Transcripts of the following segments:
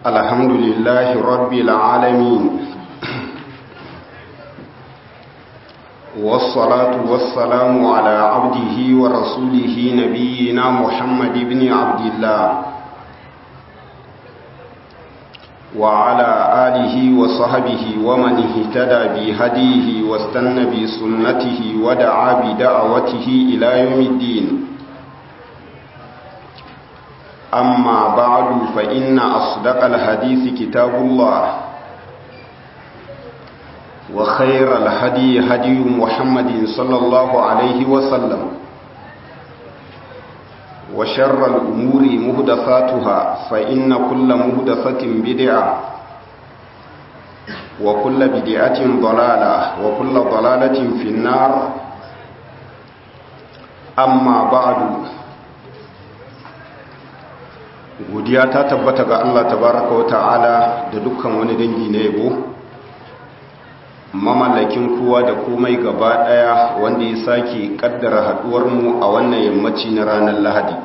الحمد لله رب العالمين والصلاة والسلام على عبده ورسوله نبينا محمد بن عبد الله وعلى آله وصحبه ومن اهتدى بهديه واستنى بسنته ودعا بدعوته إلى يوم الدين أما بعد فإن أصدق الحديث كتاب الله وخير الهدي هدي محمد صلى الله عليه وسلم وشر الأمور مهدثاتها فإن كل مهدثة بدعة وكل بدعة ضلالة وكل ضلالة في النار أما بعد godiya ta tabbata ga Allah tabaraka wa ta'ala da dukkan wani dangi na yabo mamallakin kowa da komai gaba daya wanda ya sake kaddara haduwar mu a wannan yammaci na ranar Lahadi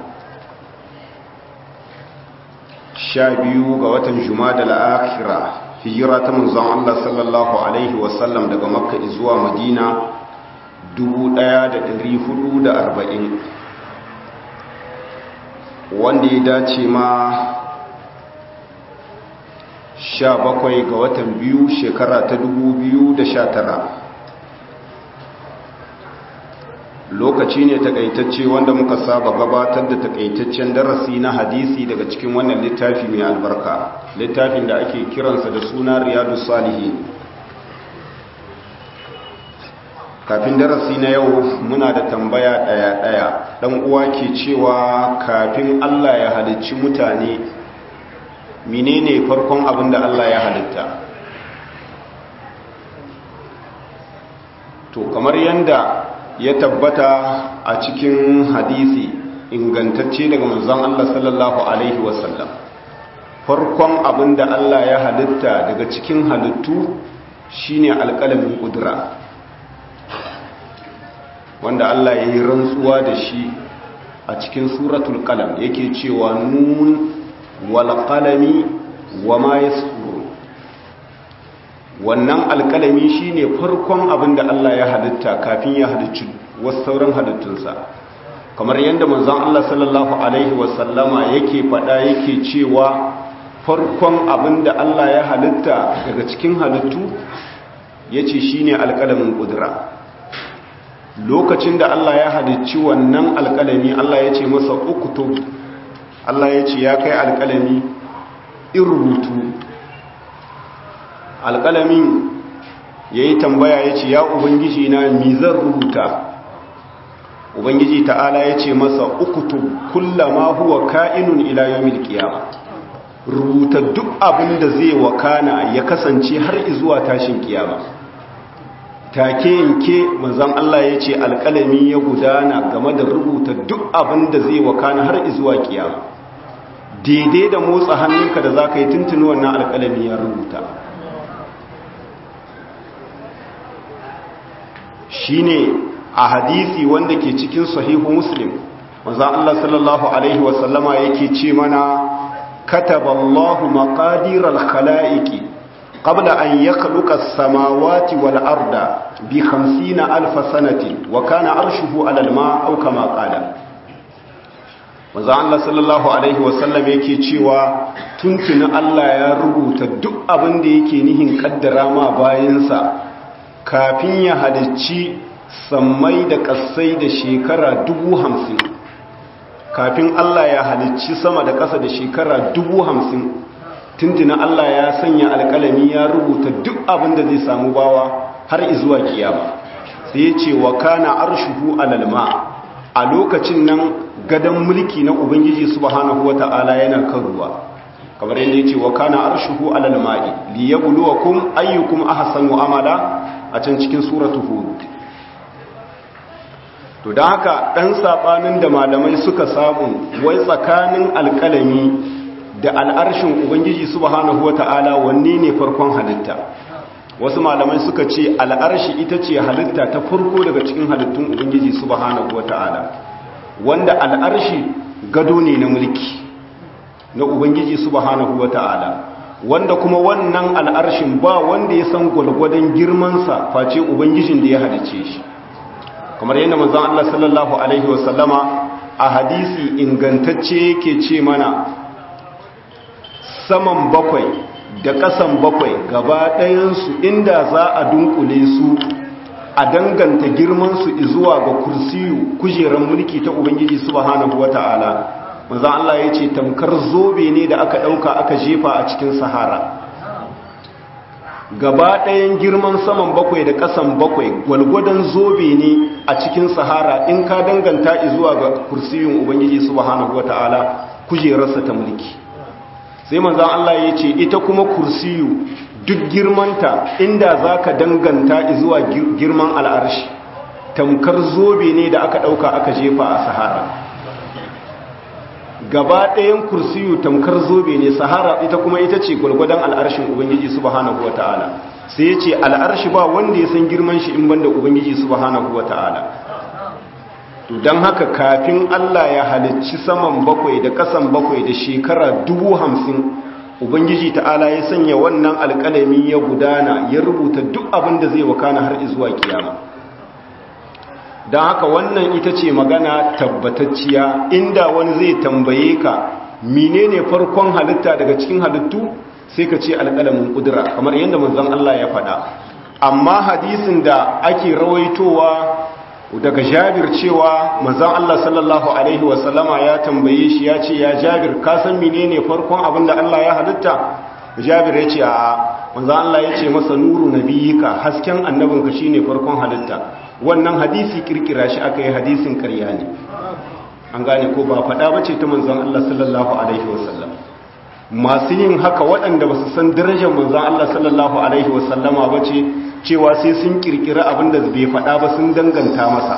sha biyu ga watan Jumada al-Akhira hijira ta manzon Allah sallallahu alaihi wasallam daga Makka zuwa Madina 1440 wanda ya dace ma sha bakwai ga watan biyu shekara ta dubu biyu da sha tara lokaci ne takaitacce wanda muka saba gabatar da takaitaccen darasi na hadisi daga cikin wannan littafi mai albarka littafin da ake kiransa da suna riyadu salihi kafin darasi na yau muna da tambaya ɗaya-ɗaya ɗan uwa ke cewa kafin Allah ya halicci mutane menene farkon abin da Allah ya halitta to kamar yanda ya tabbata a cikin hadisi ingantacce daga manzon Allah sallallahu alaihi wasallam farkon abin da Allah ya halitta daga cikin halittu shine alƙalamin ƙudura wanda Allah ya yi rantsuwa da shi a cikin suratul qalam yake cewa nun wal qalami wama yasfurun wannan alkalami shine farkon abin da Allah ya halitta kafin ya halicci wasu sauran halittunsa kamar yadda manzon Allah sallallahu alaihi wasallama yake faɗa yake cewa farkon abin da Allah ya halitta daga cikin halittu yace shine alkalamin kudura lokacin da Allah ya halicci wannan alkalami Allah ya ce masa uktub Allah ya ce ya kai alkalami in rubutu alkalamin ya yi tambaya ya ce ya ubangiji na mizan rubuta ubangiji ta'ala ya ce masa uktub kullama huwa ka'inun ila yawmil qiyamah rubuta duk abin da zai wakana ya kasance har zuwa tashin kiyama take yanke manzon Allah ya ce alƙalami ya gudana game da rubuta duk abin da zai wakana har zuwa kiyama daidai da motsa hannunka da za ka yi tuntuni wannan alƙalami ya rubuta shi ne a hadisi wanda ke cikin sahihu muslim manzon Allah sallallahu Alaihi wasallama yake ce mana kataballahu maqadiral khala'iqi قبل أن يخلق السماوات والأرض بخمسين ألف سنة وكان عرشه على الماء أو كما قال manzo Allah sallallahu alaihi wasallam yake cewa tuntuni Allah ya rubuta duk abin da yake nihin kaddara ma bayansa kafin ya halicci sammai da kasai da shekara dubu hamsin kafin Allah ya halicci sama da ƙasa da shekara dubu hamsin tuntuna Allah ya sanya alƙalami ya rubuta duk abin da zai samu bawa har izuwa kiyama sai ya ce wa kana arshuhu alalma a lokacin nan gadon mulki na ubangiji subhanahu wata'ala yana kan ruwa kamar yadda ya ce wa kana arshuhu alalma'i li yabluwakum ayyukum ahsanu amala a can cikin suratu hud to don haka dan sabanin da malamai suka samu wai tsakanin alƙalami da al'arshin Ubangiji subhanahu wa ta'ala wanne ne farkon halitta wasu malamai suka ce al'arshi ita ce halitta ta farko daga cikin halittun Ubangiji subhanahu wa ta'ala wanda al'arshi gado ne na mulki na ubangiji subhanahu wata'ala wanda kuma wannan al'arshin ba wanda ya san gwalgwadon girmansa face ubangijin da ya halice shi kamar yadda manzon Allah sallallahu alaihi wasallama a hadisi ingantacce yake ce mana saman bakwai da ƙasan bakwai gaba ɗayansu inda za a dunkule su a danganta girmansu zuwa ga kursiyu kujerar mulki ta ubangiji subhanahu wata'ala manzo Allah ya ce tamkar zobe ne da aka ɗauka aka jefa a cikin sahara gaba ɗayan girman saman bakwai da ƙasan bakwai gwalgwadon zobe ne a cikin sahara in ka danganta zuwa ga kursiyun ubangiji subhanahu wata'ala kujerarsa ta mulki sai manzan Allah ya ce ita kuma kursiyu duk girmanta inda za ka danganta zuwa girman al'arshi tamkar zobe ne da aka ɗauka aka jefa a sahara gaba ɗayan kursiyu tamkar zobe ne sahara ita kuma ita ce gwalgwadon al'arshin ubangiji subhanahu wa ta'ala sai ya ce al'arshi ba wanda ya san girman shi in banda ubangiji subhanahu wa ta'ala don haka kafin Allah ya halicci saman bakwai da kasan bakwai da shekara dubu hamsin ubangiji ta'ala ya sanya wannan alƙalami ya gudana ya rubuta duk abin da zai wakana har zuwa kiyama don haka wannan ita ce magana tabbatacciya inda wani zai tambaye ka menene farkon halitta daga cikin halittu sai ka ce alƙalamin ƙudura kamar yadda manzon Allah ya faɗa amma hadisin da ake rawaitowa daga jabir cewa manzon Allah sallallahu alaihi wasallama ya tambaye shi ya ce ya jabir ka san menene farkon abin da Allah ya halitta jabir ya ce a manzon Allah ya ce masa nuru nabiyika hasken annabinka shine farkon halitta wannan hadisi kirkira shi aka yi hadisin ƙarya ne an gane ko ba faɗa bace ta manzon Allah sallallahu alaihi wasallam masu yin haka waɗanda ba su san darajar manzon Allah sallallahu alaihi wasallama bace cewa sai sun kirkira abinda bai faɗa ba sun danganta masa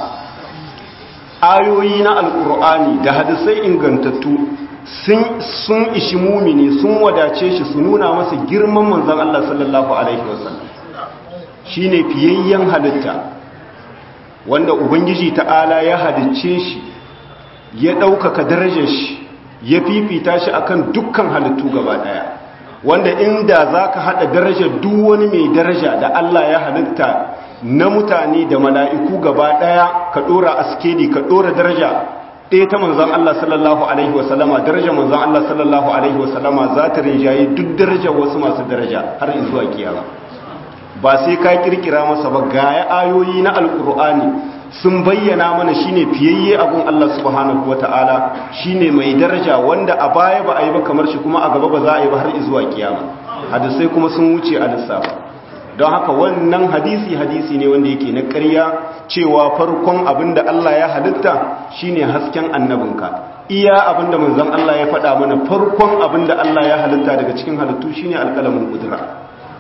ayoyi na alkur'ani da hadisai ingantattu sun ishi mumini sun wadace shi su nuna masa girman manzan Allah sallallahu alaihi wasallam shine fiyayyen halitta wanda ubangiji ta'ala ya halicce shi ya ɗaukaka darajar shi ya fifita shi akan dukkan halittu gaba ɗaya wanda inda za ka haɗa darajar duk wani mai daraja da Allah ya halitta na mutane da mala'iku gaba ɗaya ka ɗora askedi ka ɗora daraja ɗaya ta manzan Allah sallallahu Alaihi wasallama daraja manzan Allah sallallahu Alaihi wasallama za ta rinjaye duk darajar wasu masu daraja har zuwa kiyama ba sai ka kirkira masa ba gaya ayoyi na alkur'ani sun bayyana mana shine fiyayye abun Allah subhanahu wata'ala shine mai daraja wanda a baya ba a yi ba kamar shi kuma a gaba ba za a yi ba har zuwa kiyama hadisai kuma sun wuce a lissafa don haka wannan hadisi hadisi ne wanda yake na ƙarya cewa farkon abin da Allah ya halitta shine hasken annabinka iya abin da manzon Allah ya faɗa mana farkon abin da Allah ya halitta daga cikin halittu shine alƙalamin kudura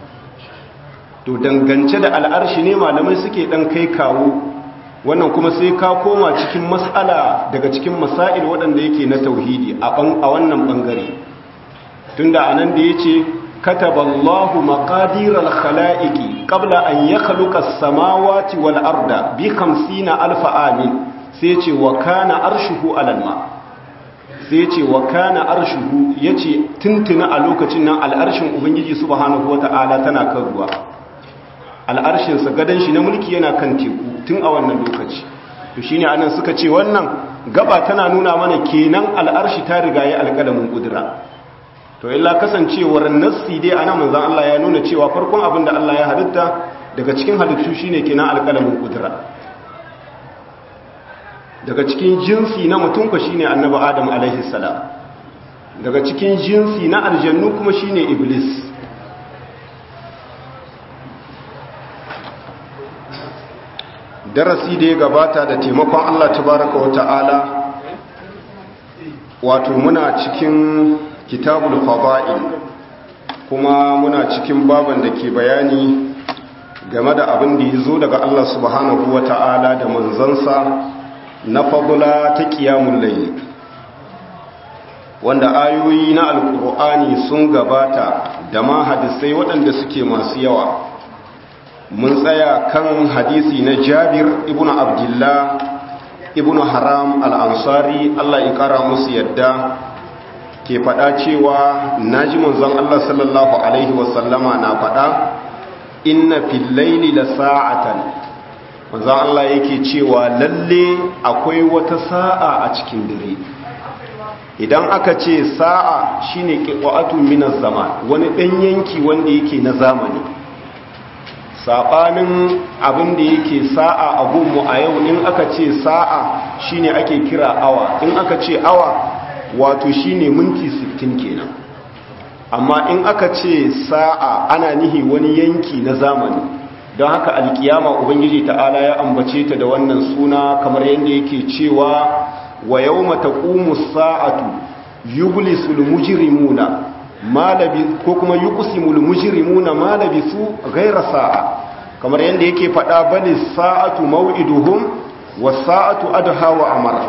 to dangance da al'arshi ne malamai suke dan kai kawo wannan kuma sai ka koma cikin mas'ala daga cikin masail waɗanda yake na tauhidi a wannan ɓangare tunda anan da ya ce kataballahu maqadiral khala'iqi qabla an yakhluqa as-samawati wal arda bi 50 alf amin sai ce wa kana arshuhu alal ma sai ce wa kana arshuhu yace tuntuna a lokacin nan al'arshin ubangiji subhanahu wata'ala tana kan ruwa al'arshin sa gadan shi na mulki yana kan teku tun a wannan lokaci to shine anan suka ce wannan gaba tana nuna mana kenan al'arshi ta riga ya alƙalamin kudura to illa kasancewar nassi dai anan manzon Allah ya nuna cewa farkon abin da Allah ya halitta daga cikin halittu shine kenan alƙalamin kudura daga cikin jinsi na mutum ko shine annabi Adam alaihi salam daga cikin jinsi na aljannu kuma shine iblis darasi da ya gabata da taimakon Allah tabaraka wa ta'ala wato muna cikin kitabul fada'il kuma muna cikin baban da ke bayani game da abin da ya zo daga Allah subhanahu wa ta'ala da manzansa na fadula ta kiyamun layi wanda ayoyi na alkur'ani sun gabata da ma hadisai waɗanda suke masu yawa mun tsaya kan hadisi na jabir ibn abdullah ibn haram al'ansari Allah ya kara musu yadda ke faɗa cewa naji manzon Allah sallallahu alaihi wasallama na faɗa inna fil laili la sa'atan manzon Allah yake cewa lalle akwai wata sa'a a cikin dare idan aka ce sa'a shine qiqatu minaz zaman wani dan yanki wanda yake na zamani sabanin abin da yake sa'a a gunmu a yau in aka ce sa'a shine ake kira awa in aka ce awa wato shine minti 60 kenan amma in aka ce sa'a ana nihi wani yanki na zamani don haka alkiyama ubangiji ta'ala ya ambace ta da wannan suna kamar yadda yake cewa wa yawma taqumu sa'atu yublisul mujrimuna ko kuma yuqsimul mujrimuna ma labisu ghayra sa'a kamar yadda yake faɗa bali sa'atu maw'iduhum was sa'atu adha wa amara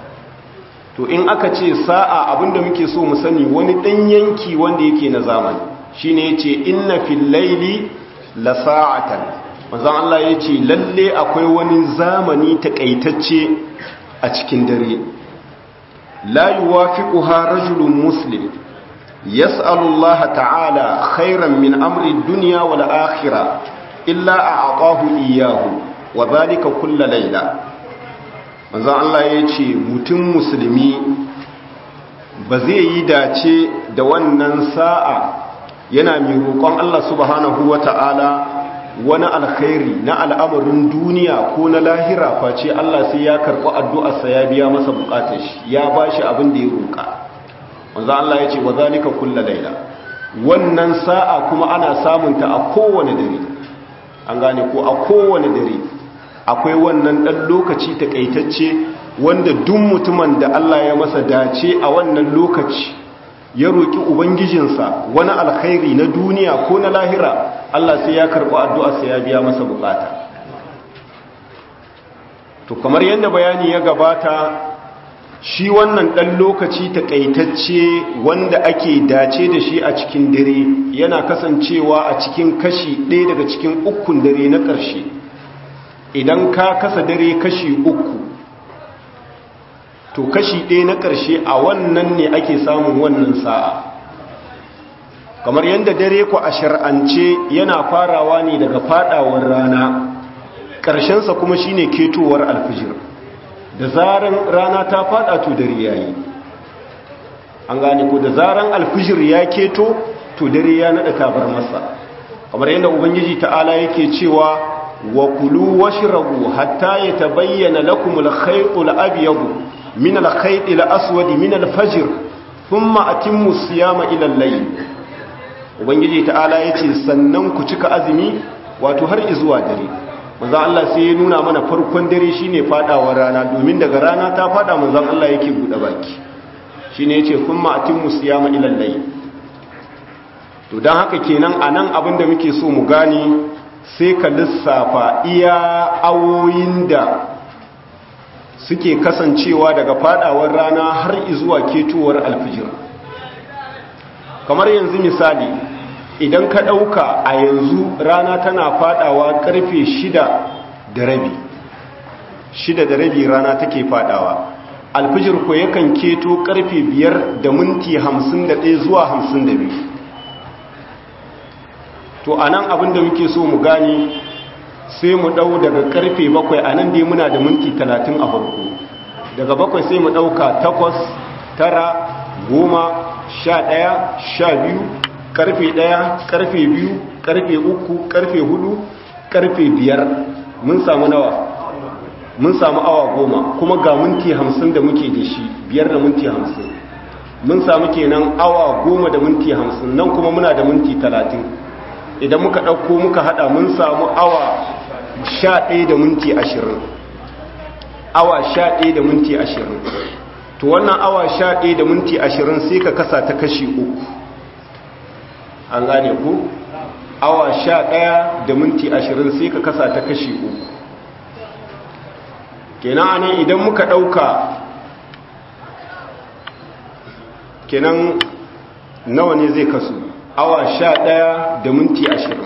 to in aka ce sa'a abinda muke so mu sani wani dan yanki wanda yake na zamani shine yace inna fil layli la sa'atan manzon Allah yace lalle akwai wani zamani takaitacce a cikin dare la yuwafiquha rajulun muslim yas'alu Allah ta'ala khairan min amri dunya wal akhirah illa a'tahu iyyahu wa dhalika kullu layla manzon Allah yace mutum musulmi ba zai yi dace da wannan sa'a yana mai roƙon Allah subhanahu wata'ala wani alkhairi na al'amarin duniya ko na lahira face Allah sai ya karɓi addu'arsa ya biya masa buƙatar shi ya ba shi abin da ya roƙa wanzan Allah ya ce wa zalika kulla laila wannan sa'a kuma ana samunta a kowane dare an gane ko a kowane dare akwai wannan ɗan lokaci taƙaitacce wanda duk mutumin da Allah ya masa dace a wannan lokaci ya roƙi ubangijinsa wani alkhairi na duniya ko na lahira Allah sai ya karɓi addu'arsa ya biya masa bukata to kamar yadda bayani ya gabata shi wannan ɗan lokaci taƙaitacce wanda ake dace da shi a cikin dare yana kasancewa a cikin kashi ɗaya daga cikin ukun dare na ƙarshe idan ka kasa dare kashi uku to kashi ɗaya na ƙarshe a wannan ne ake samun wannan sa'a kamar yadda dare ku a shar'ance yana farawa ne daga fadawar rana ƙarshensa kuma shine ketowar alfijir da zaran rana ta fada to dare yayi an gane ko da zaran alfijir ya keto to dare ya nada tabar masa kamar yadda ubangiji ta'ala yake cewa wa kulu washrabu hatta yatabayyana lakum al-khaytul abyad min al-khaytil aswad min al-fajr thumma atimmu siyama ila al-layl ubangiji ta'ala ya ce sannan ku cika azumi wato har izuwa dare manzan Allah sai ya nuna mana farkon dare shine fadawar rana domin daga rana ta fada manzan Allah yake bude baki shine yace kuma atimmu siyama ila layl to dan haka kenan anan abin da muke so mu gane sai ka lissafa iya awoyin da suke kasancewa daga fadawar rana har izuwa ketowar alfijir kamar yanzu misali idan ka ɗauka a yanzu rana tana fadawa karfe shida da rabi shida da rabi rana take fadawa alfijir ko yakan keto karfe biyar da minti hamsin da ɗaya zuwa hamsin da biyu to a nan abinda muke so mu gani sai mu ɗau daga karfe bakwai a nan dai muna da minti talatin a farko daga bakwai sai mu ɗauka takwas tara goma sha ɗaya sha biyu karfe ɗaya karfe biyu karfe uku karfe hudu karfe biyar mun samu nawa mun samu awa goma kuma ga minti hamsin da muke da shi biyar da minti hamsin mun samu kenan awa goma da minti hamsin nan kuma muna da minti talatin idan muka ɗauko muka haɗa mun samu awa sha ɗaya da minti ashirin awa sha ɗaya da minti ashirin to wannan awa sha ɗaya da minti ashirin sai ka kasa ta kashi uku an gane ku awa sha ɗaya da minti ashirin sai ka kasa ta kashi uku kenan anan idan muka ɗauka kenan nawa ne zai kasu awa sha ɗaya da minti ashirin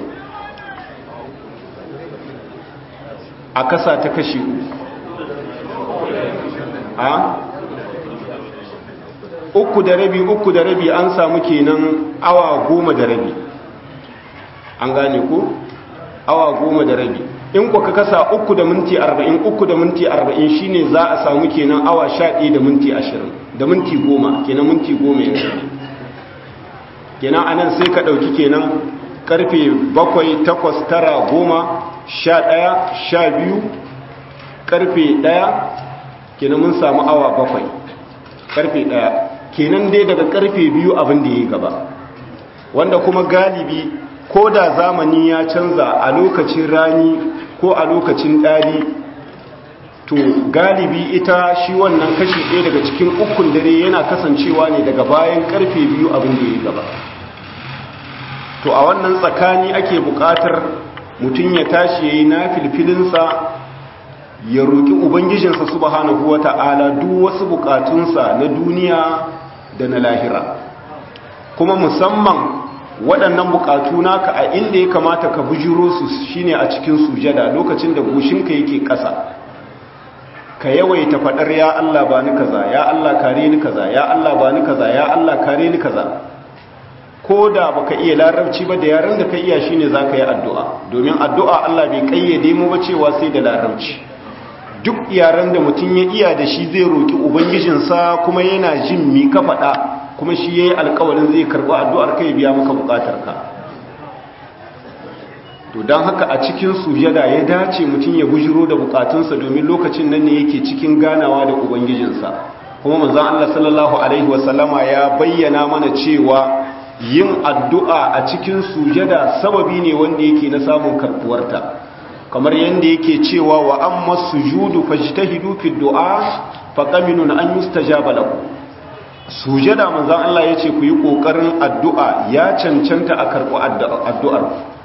a kasa ta kashi uku a uku da rabi uku da rabi an samu kenan awa goma da rabi an gane ku awa goma da rabi in ku ka kasa uku da minti arba'in uku da minti arba'in shine za a samu kenan awa sha ɗaya da minti ashirin da minti goma kenan minti goma yanzu kenan anan sai ka ɗauki kenan karfe bakwai takwas tara goma sha ɗaya sha biyu karfe ɗaya kenan mun samu awa bakwai karfe ɗaya kenan dai daga karfe biyu abin da ya gaba wanda kuma galibi ko da zamani ya canza a lokacin rani ko a lokacin ɗari to galibi ita shi wannan kashi ɗaya daga cikin ukun dare yana kasancewa ne daga bayan karfe biyu abin da ya gaba to a wannan tsakani ake buƙatar mutum ya tashi ya yi na filfilinsa ya roƙi ubangijinsa subhanahu wa ta'ala duk wasu buƙatunsa na duniya da na lahira kuma musamman waɗannan buƙatu naka a inda ya kamata ka bujiro su shine a cikin sujada lokacin da goshinka yake ƙasa ka yawaita faɗar ya Allah ba ni kaza ya Allah kare ni kaza ya Allah ba ni kaza ya Allah kare ni kaza ko da baka iya larabci ba da yaren da ka iya shine zaka yi addu'a domin addu'a Allah bai kayyade mu ba cewa sai da larabci duk yaren da mutum ya iya da shi zai roki ubangijinsa kuma yana jin mi ka faɗa kuma shi yayi alƙawarin zai karɓi addu'ar kai biya maka buƙatarka to don haka a cikin sujada ya dace mutum ya bujiro da bukatunsa domin lokacin nan ne yake cikin ganawa da ubangijinsa kuma manzon Allah sallallahu alaihi wasallama ya bayyana mana cewa yin addu'a a cikin sujada sababi ne wanda yake na samun karbuwarta kamar yadda yake cewa wa amma sujudu fajtahidu fi du'a faqaminun an yustajaba lakum sujada manzon Allah yace ku yi kokarin addu'a ya cancanta a karbu addu'ar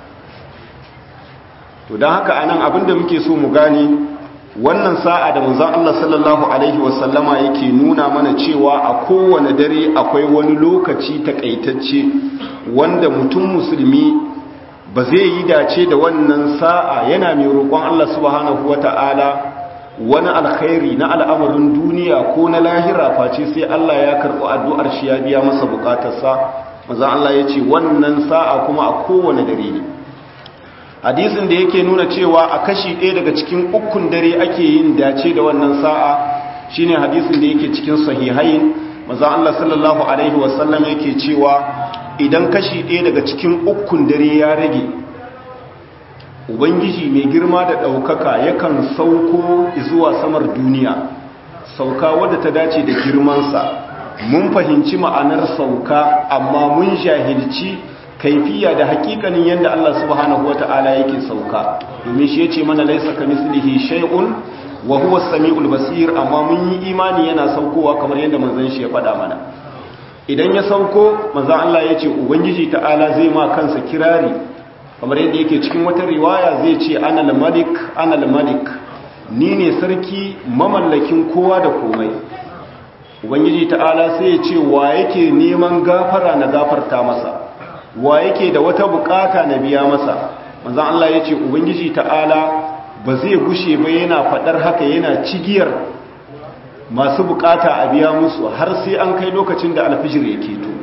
to don haka anan abinda muke so mu gani wannan sa'a da manzon Allah sallallahu alaihi wasallama yake nuna mana cewa a kowane dare akwai wani lokaci takaitacce wanda mutum musulmi ba zai yi dace da wannan sa'a yana mai roƙon Allah subhanahu wata'ala wani alkhairi na al'amarin duniya ko na lahira face sai Allah ya karɓi addu'ar shi ya biya masa bukatarsa manzon Allah ya ce wannan sa'a kuma a kowane dare ne hadisin da yake nuna cewa a kashi ɗaya daga cikin ukun dare ake yin dace da wannan sa'a shine hadisin da yake cikin sahihain maza Allah sallallahu alaihi wasallam yake cewa idan kashi ɗaya daga cikin ukun dare ya rage ubangiji mai girma da ɗaukaka yakan sauko zuwa samar duniya sauka wadda ta dace da girmansa mun fahimci ma'anar sauka amma mun jahilci kaifiya da hakikanin yadda Allah subhanahu wata'ala yake sauka domin shi yace mana laisa kamislihi shay'un wa huwa as-sami'ul basir amma mun yi imani yana saukowa kamar yadda manzon shi ya faɗa mana idan ya sauko manzon Allah yace ubangiji ta'ala zai ma kansa kirari kamar yadda yake cikin wata riwaya zai ce ana al-malik ana al-malik ni ne sarki mamallakin kowa da komai ubangiji ta'ala sai ya ce wa yake neman gafara na gafarta masa wa yake da wata bukata na biya masa manzon Allah ya ce ubangiji ta'ala ba zai gushe ba yana fadar haka yana cigiyar masu bukata a biya musu har sai an kai lokacin da alfijir yake to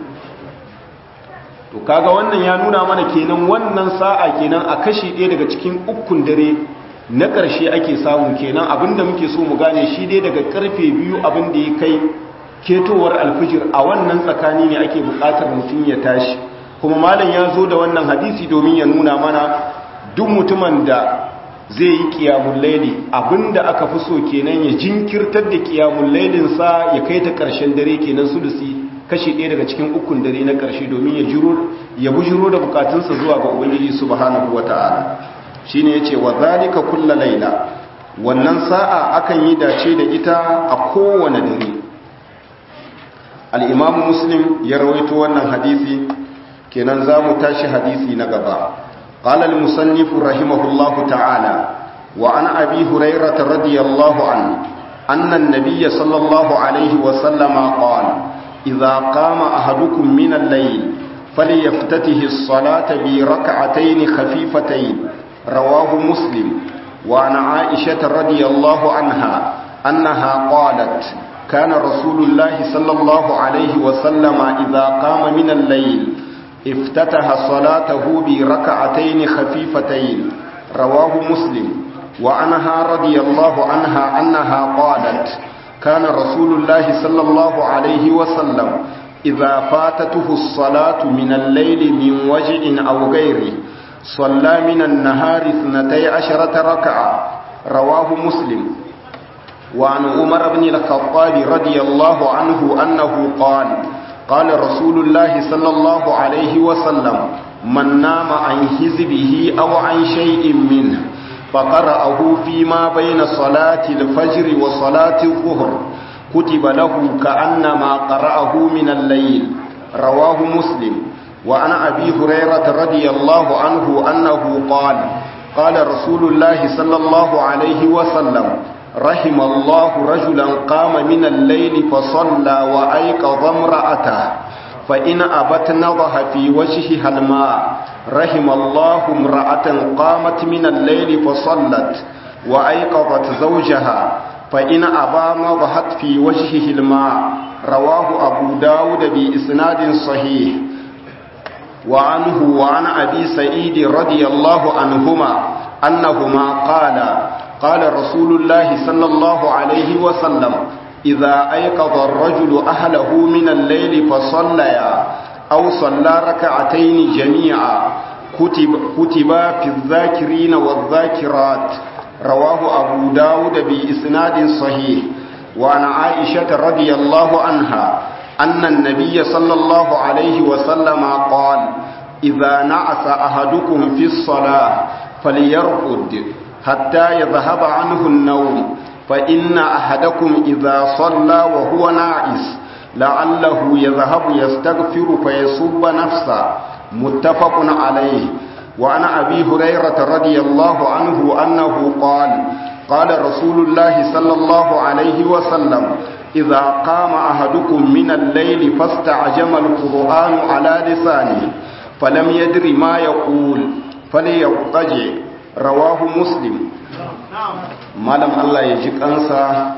to kaga wannan ya nuna mana kenan wannan sa'a kenan a kashi ɗaya daga cikin ukun dare na ƙarshe ake samu kenan abinda muke so mu gane shi dai daga karfe biyu abin da ya kai ketowar alfijir a wannan tsakani ne ake buƙatar mutum ya tashi kuma malam ya zo da wannan hadisi domin ya nuna mana duk mutumin da zai yi kiyamun laili abinda aka fi so kenan ya jinkirtar da kiyamun lailinsa ya kai ta ƙarshen dare kenan sulusi kashi ɗaya daga cikin ukun dare na ƙarshe domin ya jiro ya bujiro da bukatunsa zuwa ga ubangiji subhanahu wata'ala shine yace wa zalika kullu laila wannan sa'a akan yi dace da ita a kowane dare al-imam muslim ya rawaito wannan hadisi kenan za mu tashi hadisi na gaba قال المصنف رحمه الله تعالى وعن أبي هريرة رضي الله عنه أن النبي صلى الله عليه وسلم قال إذا قام أحدكم من الليل فليفتته الصلاة بركعتين خفيفتين رواه مسلم وعن عائشة رضي الله عنها أنها قالت كان رسول الله صلى الله عليه وسلم إذا قام من الليل افتتح صلاته بركعتين خفيفتين رواه مسلم وعنها رضي الله عنها أنها قالت كان رسول الله صلى الله عليه وسلم إذا فاتته الصلاة من الليل من وجع أو غيره صلى من النهار اثنتي عشرة ركعة رواه مسلم وعن عمر بن الخطاب رضي الله عنه أنه قال قال رسول الله صلى الله عليه وسلم من نام عن حزبه أو عن شيء منه فقرأه فيما بين صلاة الفجر وصلاة الظهر كتب له كأنما قرأه من الليل رواه مسلم وعن أبي هريرة رضي الله عنه أنه قال قال رسول الله صلى الله عليه وسلم رحم الله رجلا قام من الليل فصلى وأيقظ امرأته فإن أبت نضح في وجهها الماء رحم الله امرأة قامت من الليل فصلت وأيقظت زوجها فإن أبى نضحت في وجهه الماء رواه أبو داود بإسناد صحيح وعنه وعن أبي سعيد رضي الله عنهما أنهما قال قال رسول الله صلى الله عليه وسلم إذا أيقظ الرجل أهله من الليل فصليا أو صلى ركعتين جميعا كتب, كتب في الذاكرين والذاكرات رواه أبو داود بإسناد صحيح وعن عائشة رضي الله عنها أن النبي صلى الله عليه وسلم قال إذا نعس أحدكم في الصلاة فليرقد حتى يذهب عنه النوم فإن أحدكم إذا صلى وهو ناعس لعله يذهب يستغفر فيصب نفسه متفق عليه وعن أبي هريرة رضي الله عنه أنه قال قال رسول الله صلى الله عليه وسلم إذا قام أحدكم من الليل فاستعجم القرآن على لسانه فلم يدر ما يقول فليضطجع رواه مسلم malam Allah ya ji kansa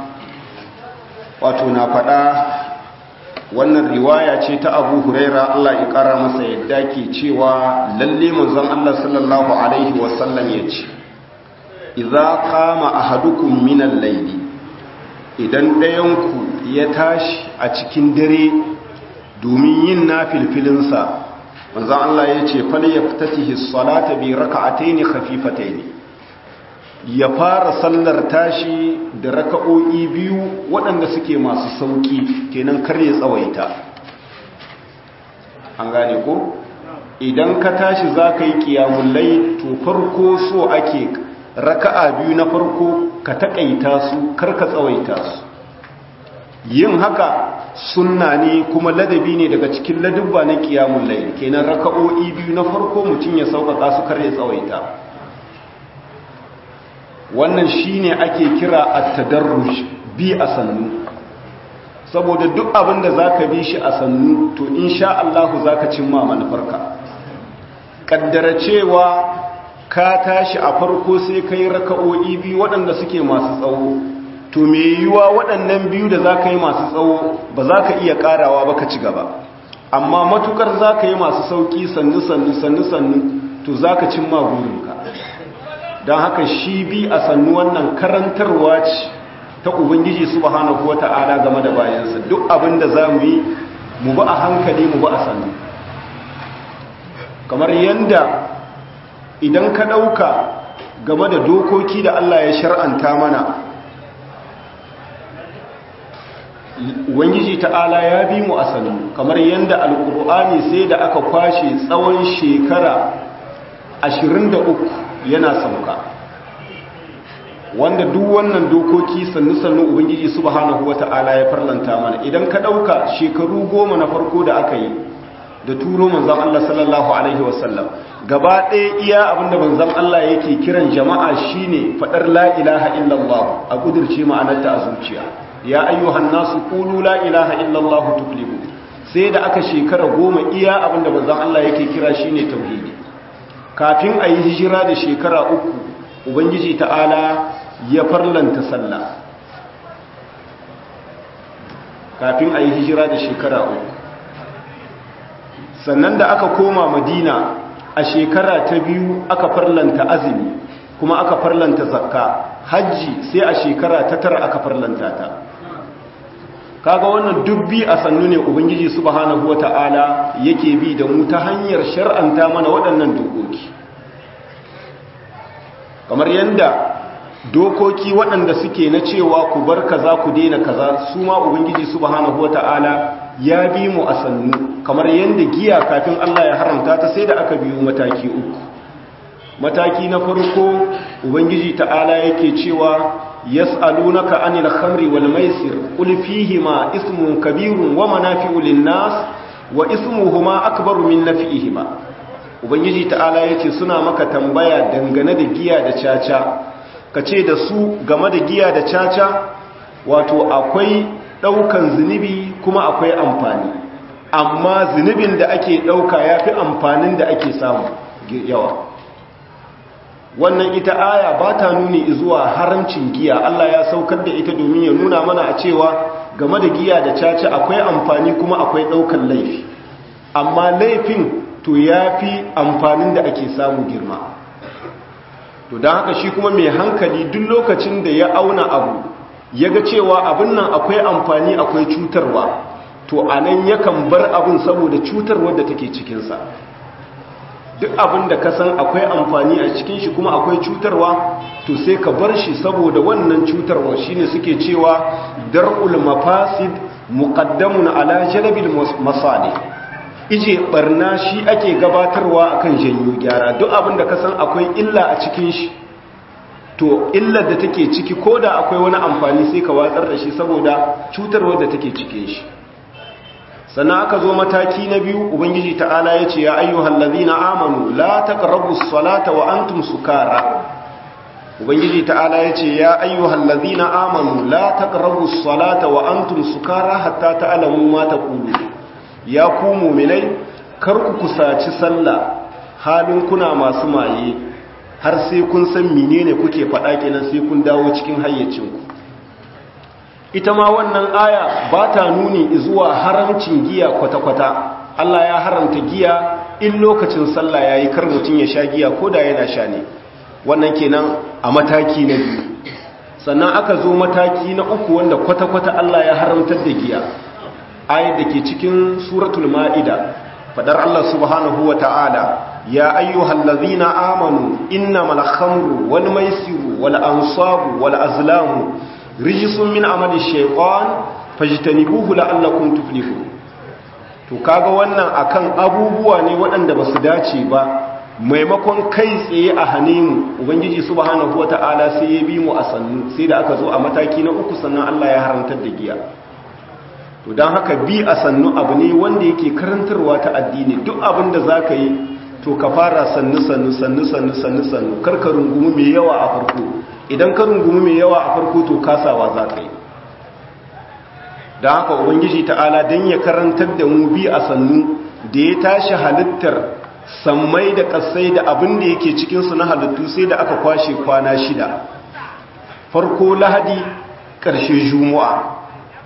wato na faɗa wannan riwaya ce ta abu huraira Allah ya ƙara masa yadda ke cewa lalle manzon Allah sallallahu alaihi wasallam ya ce idza qama ahadukum min al-layli idan ɗayanku ya tashi a cikin dare domin yin nafilfilinsa manzon Allah ya ce fal yaftatihi as-salata bi rak'atayn khafifatayn ya fara sallar tashi da raka'o'i biyu waɗanda suke masu sauƙi kenan kar ya tsawaita an gane ko idan ka tashi za ka yi ƙiyamullai to farko so ake raka'a biyu na farko ka taƙaita su kar ka tsawaita su yin haka sunna ne kuma ladabi ne daga cikin ladubba na ƙiyamullai kenan raka'o'i biyu na farko mutum ya sauƙaƙa su kar ya tsawaita wannan shine ake kira at-tadarruj bi a sannu saboda duk abin da zaka bi shi a sannu to insha Allah zaka cimma manufarka kaddara cewa ka tashi a farko sai kai raka'o'i biyu waɗanda suke masu tsawo to me yiwa waɗannan biyu da zaka yi masu tsawo ba zaka iya karawa ba ka ci gaba amma matukar zaka yi masu sauki sannu sannu sannu sannu to zaka cimma burinka don haka shi bi a sannu wannan karantarwa ce ta ubangiji subhanahu wata'ala game da bayansa duk abin da za mu yi mu ba a hankali mu ba a sannu kamar yadda idan ka ɗauka game da dokoki da Allah ya shar'anta mana ubangiji ta'ala ya bi mu a sannu kamar yadda alkur'ani sai da aka kwashe tsawon shekara 23 yana sauka wanda duk wannan dokoki sannu-sannu ubangiji subhanahu wata'ala ya farlanta mana idan ka ɗauka shekaru goma na farko da aka yi da turo manzan Allah sallallahu alaihi wasallam gaba ɗaya iya abinda manzan Allah yake kiran jama'a shine faɗar la ilaha illallah a ƙudurce ma'anarta a zuciya ya ayyuhan nasu qulu la ilaha illallah tuflihu sai da aka shekara goma iya abinda manzan Allah yake kira shine tauhidi kafin a yi hijira da shekara uku ubangiji ta'ala ya farlanta sallah kafin a yi hijira da shekara uku sannan da aka koma madina a shekara ta biyu aka farlanta azumi kuma aka farlanta zakka hajji sai a shekara ta tara aka farlanta ta kaga wannan dubbi a sannu ne ubangiji subhanahu wata'ala yake bi da mu ta hanyar shar'anta mana waɗannan dokoki kamar yadda dokoki waɗanda suke na cewa ku bar kaza ku daina kaza su ma ubangiji subhanahu wata'ala ya bi mu a sannu kamar yadda giya kafin Allah ya haramta ta sai da aka biyu mataki uku mataki na farko ubangiji ta'ala yake cewa yas'alunaka anil khamri wal maisir qul fihima ismun kabirun wa manafi'u lin-nas wa ismuhuma akbaru min naf'ihima ubangiji ta'ala yace suna maka tambaya dangane da giya da caca kace da su game da giya da caca wato akwai daukan zunubi kuma akwai amfani amma zunubin da ake dauka yafi amfanin da ake samu yawa wannan ita aya ba ta nuni zuwa haramcin giya Allah ya saukar da ita domin ya nuna mana a cewa game da giya da caca akwai amfani kuma akwai ɗaukan laifi amma laifin to ya fi amfanin da ake samu girma to don haka shi kuma mai hankali duk lokacin da ya auna abu ya ga cewa abin nan akwai amfani akwai cutarwa to a nan yakan bar abin saboda cutarwar da take cikinsa duk abin da ka san akwai amfani a cikin shi kuma akwai cutarwa to sai ka bar shi saboda wannan cutarwa shine suke cewa dar'ul mafasid muqaddamun ala jalbil masalih ije barna shi ake gabatarwa akan janyo gyara duk abin da ka san akwai illa a cikin shi to illar da take ciki koda akwai wani amfani sai ka watsar da shi saboda cutarwar da take cikin shi sannan aka zo mataki na biyu ubangiji ta'ala ya ce ya ayyuhal ladina amanu la taqrabu salata wa antum sukara ubangiji ta'ala ya ce ya ayyuhal ladina amanu la taqrabu salata wa antum sukara hatta ta'lamu ma taqulu ya ku mu'minai kar ku kusaci sallah halin kuna masu maye har sai kun san menene kuke faɗa kenan sai kun dawo cikin hayyacinku ita ma wannan aya ba ta nuni zuwa haramcin giya kwata-kwata Allah ya haramta giya in lokacin sallah yayi kar mutum ya sha giya ko da yana sha ne wannan kenan a mataki na biyu sannan aka zo mataki na uku wanda kwata-kwata Allah ya haramtar da giya ayat da ke cikin suratul ma'ida fadar Allah subhanahu wa ta'ala ya ayyuhal ladzina amanu innamal khamru wal maisiru wal ansabu wal azlamu rijisun min amali shaytan fajtanibuhu la'allakum tuflihun to kaga wannan akan abubuwa ne waɗanda basu dace ba maimakon kai tsaye a hane mu ubangiji subhanahu wata'ala sai ya bi mu a sannu sai da aka zo a mataki na uku sannan Allah ya haramtar da giya to dan haka bi a sannu abu ne wanda yake karantarwa ta addini duk abin da zaka yi to ka fara sannu sannu sannu sannu sannu sannu karka rungumi mai yawa a farko idan ka rungumi mai yawa a farko to kasawa za ka yi don haka ubangiji ta'ala don ya karantar da mu bi a sannu da ya tashi halittar sammai da kasai da abin da yake cikinsu na halittu sai da aka kwashe kwana shida farko lahadi ƙarshe juma'a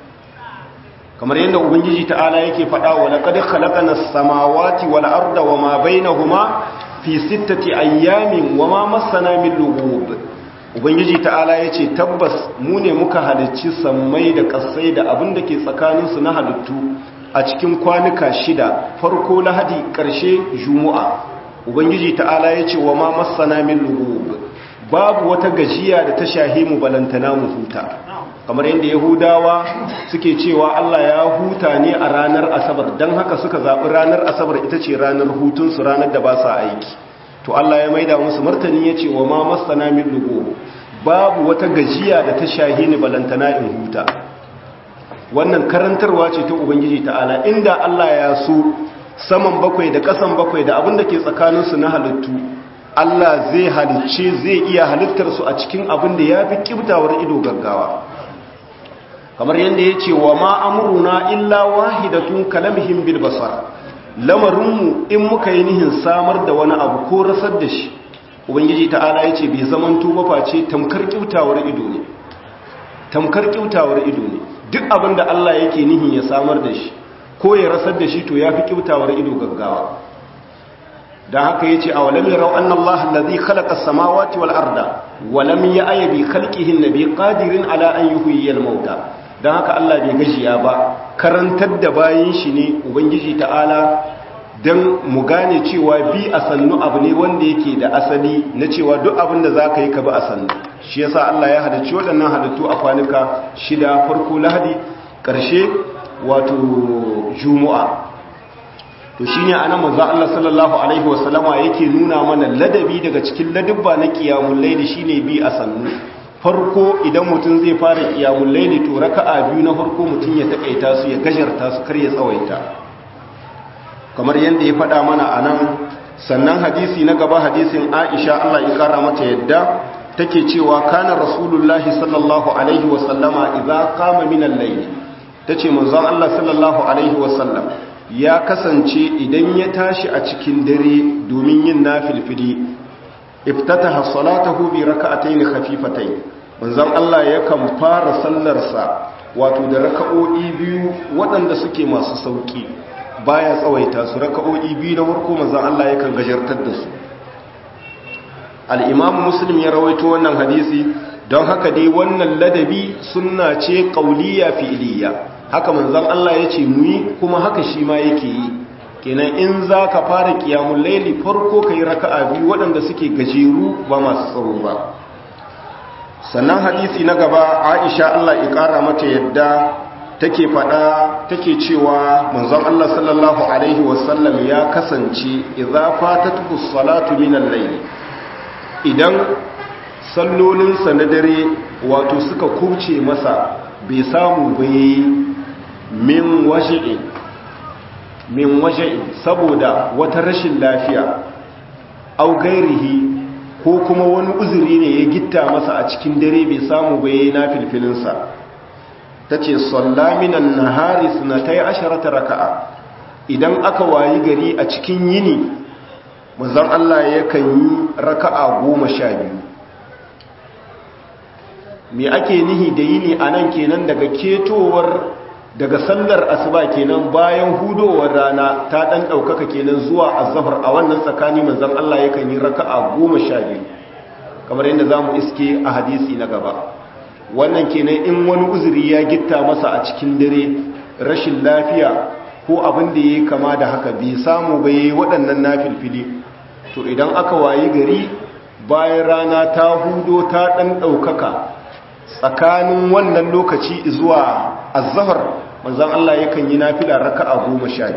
kamar yadda ubangiji ta'ala yake faɗa wa laqad khalaqana as-samawati wal arda wama bainahuma fi sittati ayyamin wama massana min lughub ubangiji ta'ala yace tabbas mu ne muka halicci sammai da kasai da abin da ke tsakanin su na halittu a cikin kwanuka shida farko lahadi karshe juma'a ubangiji ta'ala yace wama massana min lughub babu wata gajiya da ta shahimu balantana mu huta kamar yadda yahudawa suke cewa Allah ya huta ne a ranar asabar don haka suka zaɓi ranar asabar ita ce ranar hutunsu ranar da ba sa aiki to Allah ya maida musu martani ya ce wa ma masana min lugo babu wata gajiya da ta shahi ni balantana in huta wannan karantarwa ce ta ubangiji ta'ala inda Allah ya so saman bakwai da ƙasan bakwai da abin da ke tsakaninsu na halittu Allah zai halicce zai iya halittarsu a cikin abin da ya fi ƙibtawar ido gaggawa kamar yadda ya ce wa ma'amuruna illa wahidatun kalamhim bil basar lamarinmu in muka yi nihin samar da wani abu ko rasar da shi ubangiji ta'ala ya ce bai zaman tuba face tamkar kyautawar ido ne tamkar kyautawar ido ne duk abin da Allah yake nihin ya samar da shi ko ya rasar da shi to ya fi kyautawar ido gaggawa da haka yace a walam yarau anna Allah allazi khalaqa as-samawati wal arda walam ya'ya bi khalqihi nabi qadirin ala an yuhyiya al-mauta dan haka Allah bai gajiya ba karantar da bayin shi ne ubangiji ta'ala dan mu gane cewa bi a sannu abu ne wanda yake da asali na cewa duk abin da zaka yi ka bi a sannu shi yasa Allah ya halicci waɗannan halittu a kwanuka shida farko lahadi ƙarshe wato juma'a to shine anan manzo Allah sallallahu alaihi wasallama yake nuna mana ladabi daga cikin ladabba na qiyamul layli shine bi a sannu farko idan mutum zai fara qiyamul layli to raka'a biyu na farko mutum ya takaita su ya gajarta su kar ya tsawaita kamar yanda ya faɗa mana anan sannan hadisi na gaba hadisin Aisha Allah ya kara mata yadda take cewa kana rasulullahi sallallahu alaihi wasallama idza qama min al-layl tace manzon Allah sallallahu alaihi wasallam ya kasance idan ya tashi a cikin dare domin yin nafilfili iftataha salatahu bi raka'atayn khafifatayn manzon Allah yakan fara sallarsa wato da raka'o'i biyu waɗanda suke masu sauki baya tsawaita su raka'o'i biyu na farko manzon Allah yakan gajartar da su al-imam muslim ya rawaito wannan hadisi don haka dai wannan ladabi sunna ce qauliyya fi'liyya haka manzon Allah ya ce muyi kuma haka shi ma yake yi kenan in za ka fara kiyamun laili farko ka yi raka'a biyu waɗanda suke gajeru ba masu tsaro ba sannan hadisi na gaba aisha Allah ya ƙara mata yadda take faɗa take cewa manzon Allah sallallahu alaihi wasallam ya kasance idza fatatuhu salatu min al-layl idan sallolinsa na dare wato suka kubce masa bai samu bai min waje'in min waje'in saboda wata rashin lafiya au gairihi ko kuma wani uzuri ne ya gitta masa a cikin dare bai samu bai na filfilinsa ta ce sallaminan nahari sunatai asharata raka'a idan aka wayi gari a cikin yini mazan Allah yakan yi raka'a goma sha biyu me ake nihi da yini a nan kenan daga ketowar daga sallar asuba kenan bayan hudowar rana ta dan daukaka kenan zuwa azhar a wannan tsakani manzon Allah yakan yi raka'a 12 kamar yadda zamu iske a hadisi na gaba wannan kenan in wani uzuri ya gitta masa a cikin dare rashin lafiya ko abin da yake kama da haka bai samu ba yayi waɗannan nafilfili to idan aka wayi gari bayan rana ta hudo ta dan daukaka tsakanin wannan lokaci zuwa azhar manzon Allah yakan yi nafila raka'a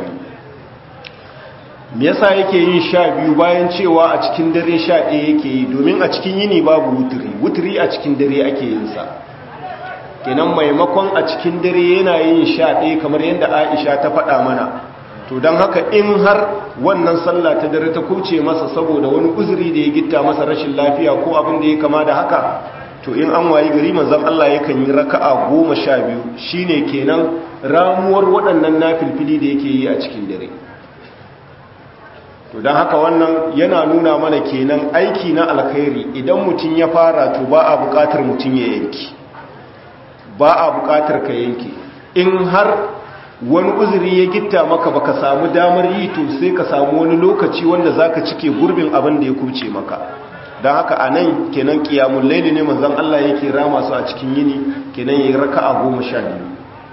12 me yasa yake yin 12 bayan cewa a cikin dare 11 yake yi domin a cikin yini babu wuturi wuturi a cikin dare ake yin sa kenan maimakon a cikin dare yana yin 11 kamar yadda Aisha ta faɗa mana to don haka in har wannan sallah ta dare ta kuce masa saboda wani uzuri da ya gitta masa rashin lafiya ko abin da ya kama da haka to in an wayi gari manzon Allah yakan yi raka'a goma sha biyu shine kenan ramuwar waɗannan nafilfili da yake yi a cikin dare to don haka wannan yana nuna mana kenan aiki na alkhairi idan mutum ya fara to ba a buƙatar mutum ya yanki ba a buƙatar ka yanki in har wani uzuri ya gitta maka baka samu damar yi to sai ka samu wani lokaci wanda zaka cike gurbin abin da ya kuce maka don haka a nan kenan kiyamun laili ne manzan Allah yake rama su a cikin yini kenan ya yi raka a goma sha biyu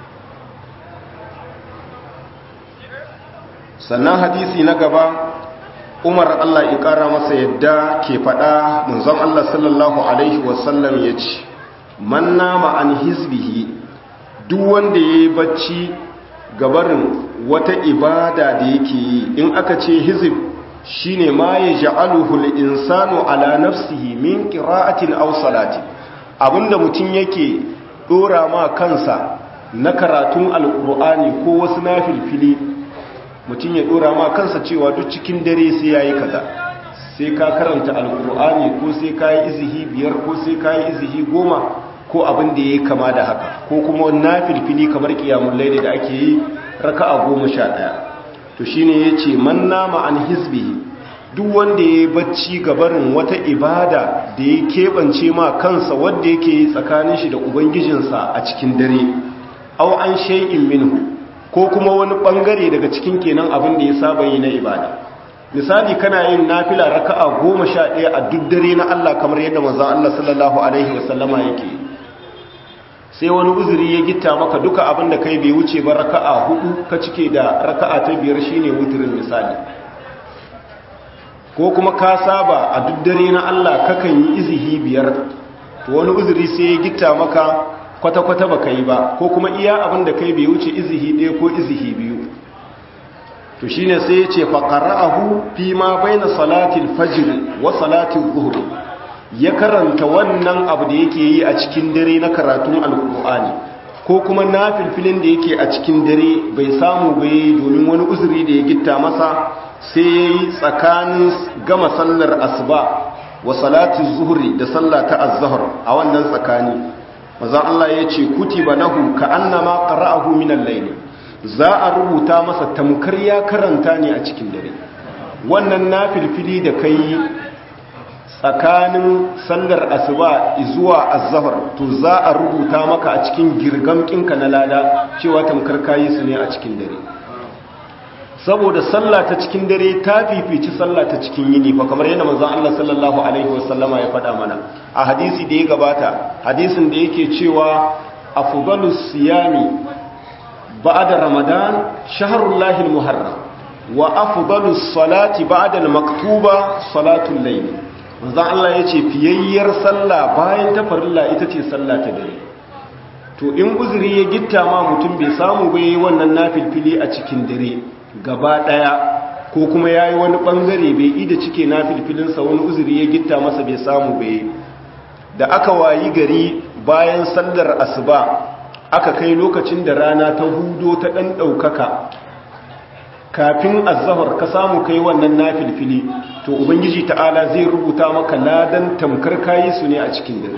sannan hadisi na gaba umar Allah ya ƙara masa yadda ke faɗa manzan Allah sallallahu Alaihi wasallam ya ce man nama an hizbihi duk wanda ya yi bacci gabarin wata ibada da yake yi in aka ce hizib shine ma ya ja'aluhu al-insanu ala nafsihi min qira'atin aw salati abinda mutum yake dora ma kansa na karatun alqur'ani ko wasu nafilfili mutum ya dora ma kansa cewa duk cikin dare sai yayi kaza sai ka karanta alqur'ani ko sai ka yi izihi biyar ko sai ka yi izihi goma ko abin da yayi kama da haka ko kuma nafilfili kamar qiyamul layli da ake yi raka'a goma sha ɗaya to shine yace man nama an hizbihi duk wanda ya bacci gabarin wata ibada da ya keɓance ma kansa wanda yake yi tsakanin shi da ubangijinsa a cikin dare aw an shay'in minhu ko kuma wani bangare daga cikin kenan abin da ya saba yi na ibada misali kana yin nafila raka'a goma sha ɗaya a duk dare na Allah kamar yadda manzon Allah sallallahu alaihi wasallama yake sai wani uzuri ya gitta maka duka abin da kai bai wuce ba raka'a hudu ka cike da raka'a ta biyar shine wuturin misali ko kuma ka saba a duk dare na Allah kakan yi izihi biyar to wani uzuri sai ya gitta maka kwata-kwata baka yi ba ko kuma iya abin da kai bai wuce izihi ɗaya ko izihi biyu to shine sai ya ce faqara'ahu fi ma baina salatil fajr wa salatil zuhr ya karanta wannan abu da yake yi a cikin dare na karatun alqur'ani ko kuma nafilfilin da yake a cikin dare bai samu bai domin wani uzuri da ya gitta masa sai yayi tsakanin gama sallar asuba wa salatil zuhri da sallah ta az-zuhr a wannan tsakani manzon Allah ya ce kutiba lahu ka annama qara'ahu min al-layl za a rubuta masa tamkar ya karanta ne a cikin dare wannan nafilfili da kai tsakanin sallar asuba zuwa az-zuhr to za a rubuta maka a cikin girgamkinka na lada cewa tamkar kayi su ne a cikin dare saboda sallah ta cikin dare ta fifici sallah ta cikin yini fa kamar yadda manzon Allah sallallahu alaihi wasallama ya faɗa mana a hadisi da ya gabata hadisin da yake cewa afdalus siyami ba'da ramadan shahrullahi almuharram wa afdalus salati ba'da almaktuba salatul layl manzon Allah yace fiyayyar sallah bayan ta farilla ita ce sallah ta dare to in uzuri ya gitta ma mutum bai samu bai wannan nafilfili a cikin dare gaba ɗaya ko kuma ya yi wani ɓangare bai ida cike na filfilinsa wani uzuri ya gitta masa bai samu bai da aka wayi gari bayan sallar asuba aka kai lokacin da rana ta hudo ta ɗan ɗaukaka kafin azahar ka samu kai wannan na filfili to ubangiji ta'ala zai rubuta maka ladan tamkar kayi su ne a cikin dare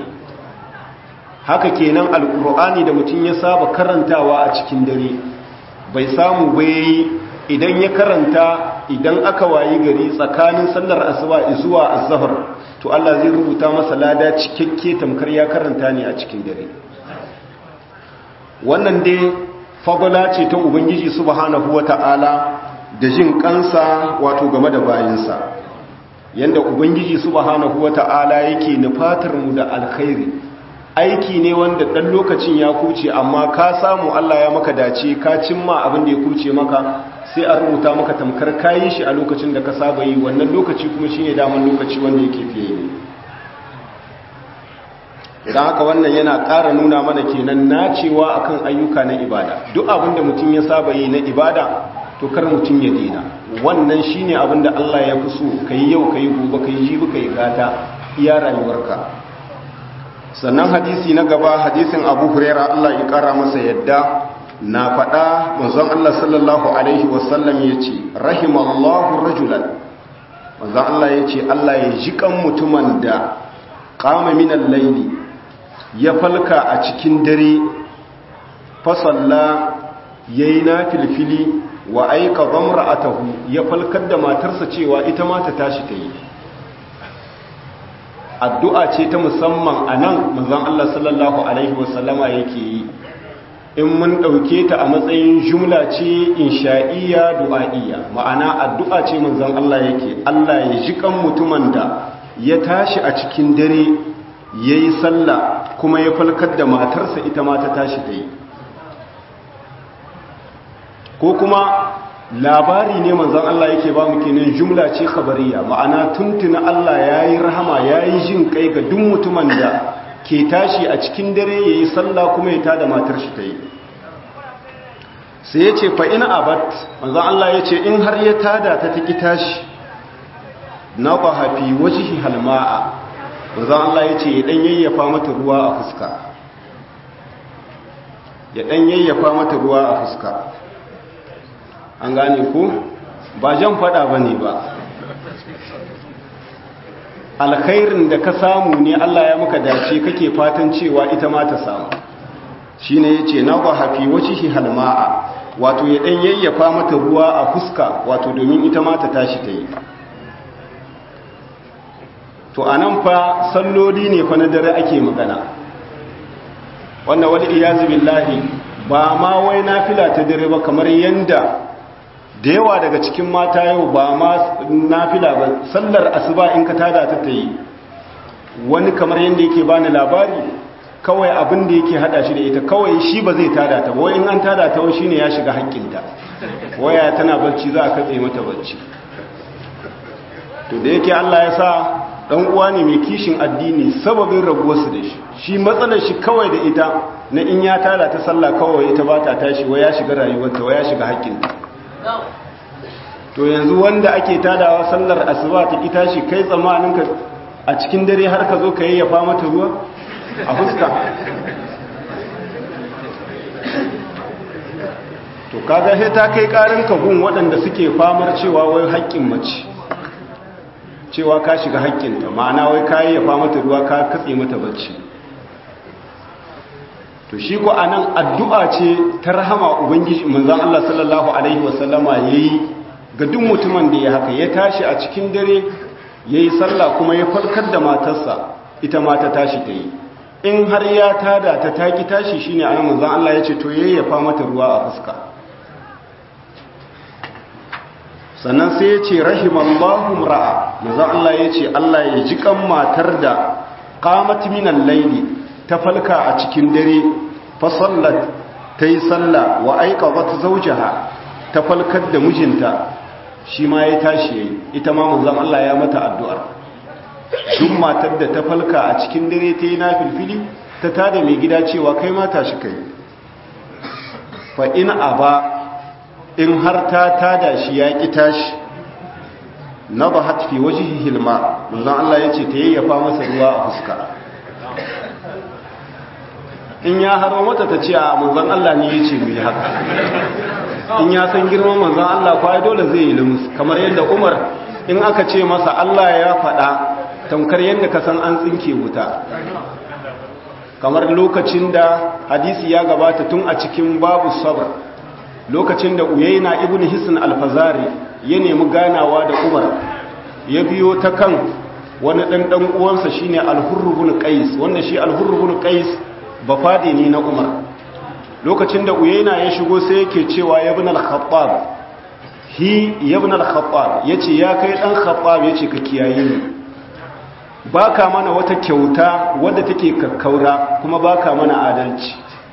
haka kenan alkur'ani da mutum ya saba karantawa a cikin dare bai samu bai idan ya karanta idan aka wayi gari tsakanin sallar asuba zuwa azhar to Allah zai rubuta masa lada cikakke tamkar ya karanta ne a cikin dare wannan dai fadala ce ta ubangiji subhanahu wata'ala da jin kansa wato game da bayinsa yanda ubangiji subhanahu wata'ala yake nufatar mu da alkhairi aiki ne wanda dan lokacin ya kuce amma ka samu Allah ya maka dace ka cimma abin da ya kuce maka sai a rubuta maka tamkar kayi shi a lokacin da ka saba yi wannan lokaci kuma shine daman lokaci wanda yake fiye ne idan haka wannan yana ƙara nuna mana kenan nacewa akan ayyuka na ibada duk abin da mutum ya saba yi na ibada to kar mutum ya dena wannan shine abin da Allah ya fi so kai yau kai gobe kai jibi kai gata iya rayuwarka sannan hadisi na gaba hadisin Abu Hurairah Allah ya ƙara masa yadda na faɗa manzon Allah sallallahu Alaihi wasallam ya ce rahimallahu rajulan manzon Allah ya ce Allah ya ji kan mutumin da kama minan laili ya falka a cikin dare fasalla ya yi na filfili wa aika zamra atahu ya falkar da matarsa cewa ita ma ta tashi ta yi addu'a ce ta musamman a nan manzon Allah sallallahu Alaihi wasallama yake yi in mun ɗauke ta a matsayin jumla ce insha'iyya du'a'iyya ma'ana addu'a ce manzon Allah yake Allah ya ji kan mutumin da ya tashi a cikin dare ya yi sallah kuma ya falkar da matarsa ita ma ta tashi ta yi ko kuma labari ne manzon Allah yake ba mu kenan jumla ce khabariya ma'ana tuntuna Allah ya yi rahama ya yi jin kai ga duk mutumin da ke tashi a cikin dare ya yi sallah kuma ya tada matar shi ta yi sai ya ce fa'ina abat manzan Allah ya ce in har ya tada ta taki tashi na ba hafi wajihi halma'a manzan Allah ya ce ya ɗan yayyafa mata ruwa a fuska ya ɗan yayyafa mata ruwa a fuska an gane ku ba jan fada ba ne ba alkhairin da ka samu ne Allah ya maka dace kake fatan cewa ita ma ta samu shi ne ya ce na ba hafi wace shi halma'a wato ya ɗan yayyafa mata ruwa a fuska wato domin ita ma ta tashi ta yi to a nan fa salloli ne fa na dare ake magana wannan wani iyazu billahi ba ma wai nafila ta dare ba kamar yanda da yawa daga cikin mata yau ba ma nafila ba sallar asuba in ka tada ta ta yi wani kamar yanda yake bani labari kawai abin da yake hada shi da ita kawai shi ba zai tada ta wai in an tada ta wai shine ya shiga haƙƙinta waya tana barci za a katse mata barci to da yake Allah ya sa dan uwa ne mai kishin addini sababin rabuwarsu da shi shi matsalar shi kawai da ita na in ya tada ta sallah kawai ita ba ta tashi wai ya shiga rayuwarta wai ya shiga haƙƙinta to yanzu wanda ake tadawa sallar asuba ta ki tashi kai tsamanin ka a cikin dare har ka zo ka yayyafa mata ruwa a fuska to kaga sai ta kai karin gun waɗanda suke famar cewa wai haƙƙin mace cewa ka shiga haƙƙinta ma'ana wai ka yayyafa mata ruwa ka katse mata bacci to shi ko anan addu'a ce ta rahama ubangiji manzon Allah sallallahu alaihi wasallama yayi ga duk mutumin da ya haka ya tashi a cikin dare yayi sallah kuma ya farkar da matarsa ita ma ta tashi ta yi in har ya tada ta taki tashi shine anan manzon Allah ya ce to yayyafa mata ruwa a fuska sannan sai ya ce rahimallahu ra'a manzon Allah ya ce Allah ya ji kan matar da qamat minal layli ta falka a cikin dare fa sallat tayi salla wa aiqadat zawjaha ta falkar da mijinta shi ma ya tashi yayi ita ma manzon Allah ya mata addu'ar duk matar da ta falka a cikin dare ta yi na filfili ta tada mai gida cewa kai mata shi kai fa in aba in har ta tada shi ya ƙi tashi na ba hatfi waje hilma manzan Allah ya ce ta yayyafa masa ruwa a fuska in ya haro mata ta ce a manzan Allah ne ya ce mu yi haka in ya san girman manzan Allah kwaye dole zai yi limus kamar yadda umar in aka ce masa Allah ya faɗa tamkar yadda ka san an tsinke wuta kamar lokacin da hadisi ya gabata tun a cikin babu sabr lokacin da uyaina ibn hisn alfazari ya nemi ganawa da umar ya biyo ta kan wani ɗan ɗan uwansa shine alhurrubun qais wanda shi alhurrubun qais ba fade ne na umar lokacin da uyaina ya shigo sai yake cewa ya ibn al-khattab hi ibn al-khattab yace ya kai dan khattab yace ka kiyaye ni baka mana wata kyauta wadda take kakkaura kuma baka mana adalci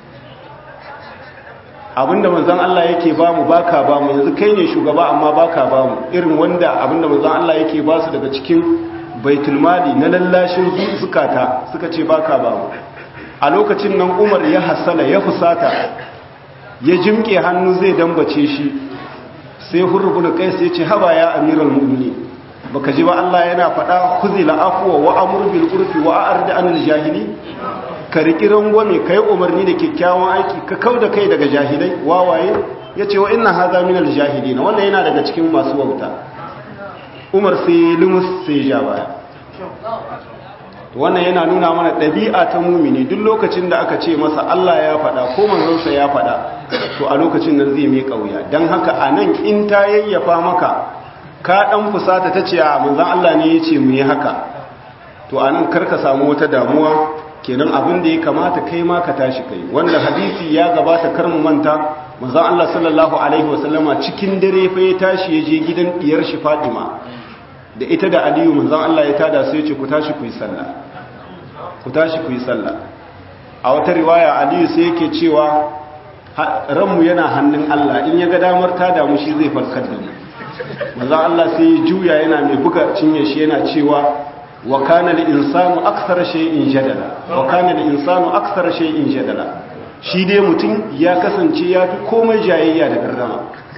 abinda manzon Allah yake bamu baka bamu yanzu kai ne shugaba amma baka bamu irin wanda abinda manzon Allah yake basu daga cikin baitul mali na lallashin zukata suka ce baka bamu a lokacin nan Umar ya hasala ya fusata ya jimke hannu zai dambace shi sai hurrubul qais ya ce haba ya amiral mu'minin baka ji ba Allah yana faɗa kuzila afwa wa amur bil urfi wa a'rid anil jahili ka riki rangwame kai umarni da kyakkyawan aiki ka kauda kai daga jahilai wawaye yace wa inna hadha min al jahilin wannan yana daga cikin masu wauta Umar sai lumus sai ja baya wannan yana nuna mana ɗabi'a ta mumini duk lokacin da aka ce masa Allah ya faɗa ko manzonsa ya faɗa to a lokacin nan zai mai kauya dan haka anan in ta yayyafa maka ka ɗan fusata ta ce a manzan Allah ne ya ce mu yi haka to a nan karka samu wata damuwa kenan abin da ya kamata kai ma ka tashi kai wanda hadisi ya gabata kar mu manta manzan Allah sallallahu alaihi wasallama cikin dare fa ya tashi ya je gidan diyar shi Fatima da ita da Aliyu manzan Allah ya tada su ya ce ku tashi ku yi sallah ku tashi ku yi sallah a wata riwaya Aliyu sai yake cewa ranmu yana hannun Allah in ya ga damar tada mu shi zai farkar da mu manzan Allah sai ya juya yana mai buga cinye shi yana cewa wa kana al-insanu akthar shay'in jadala wa kana al-insanu akthar shay'in jadala shi dai mutum ya kasance ya fi komai jayayya da gardama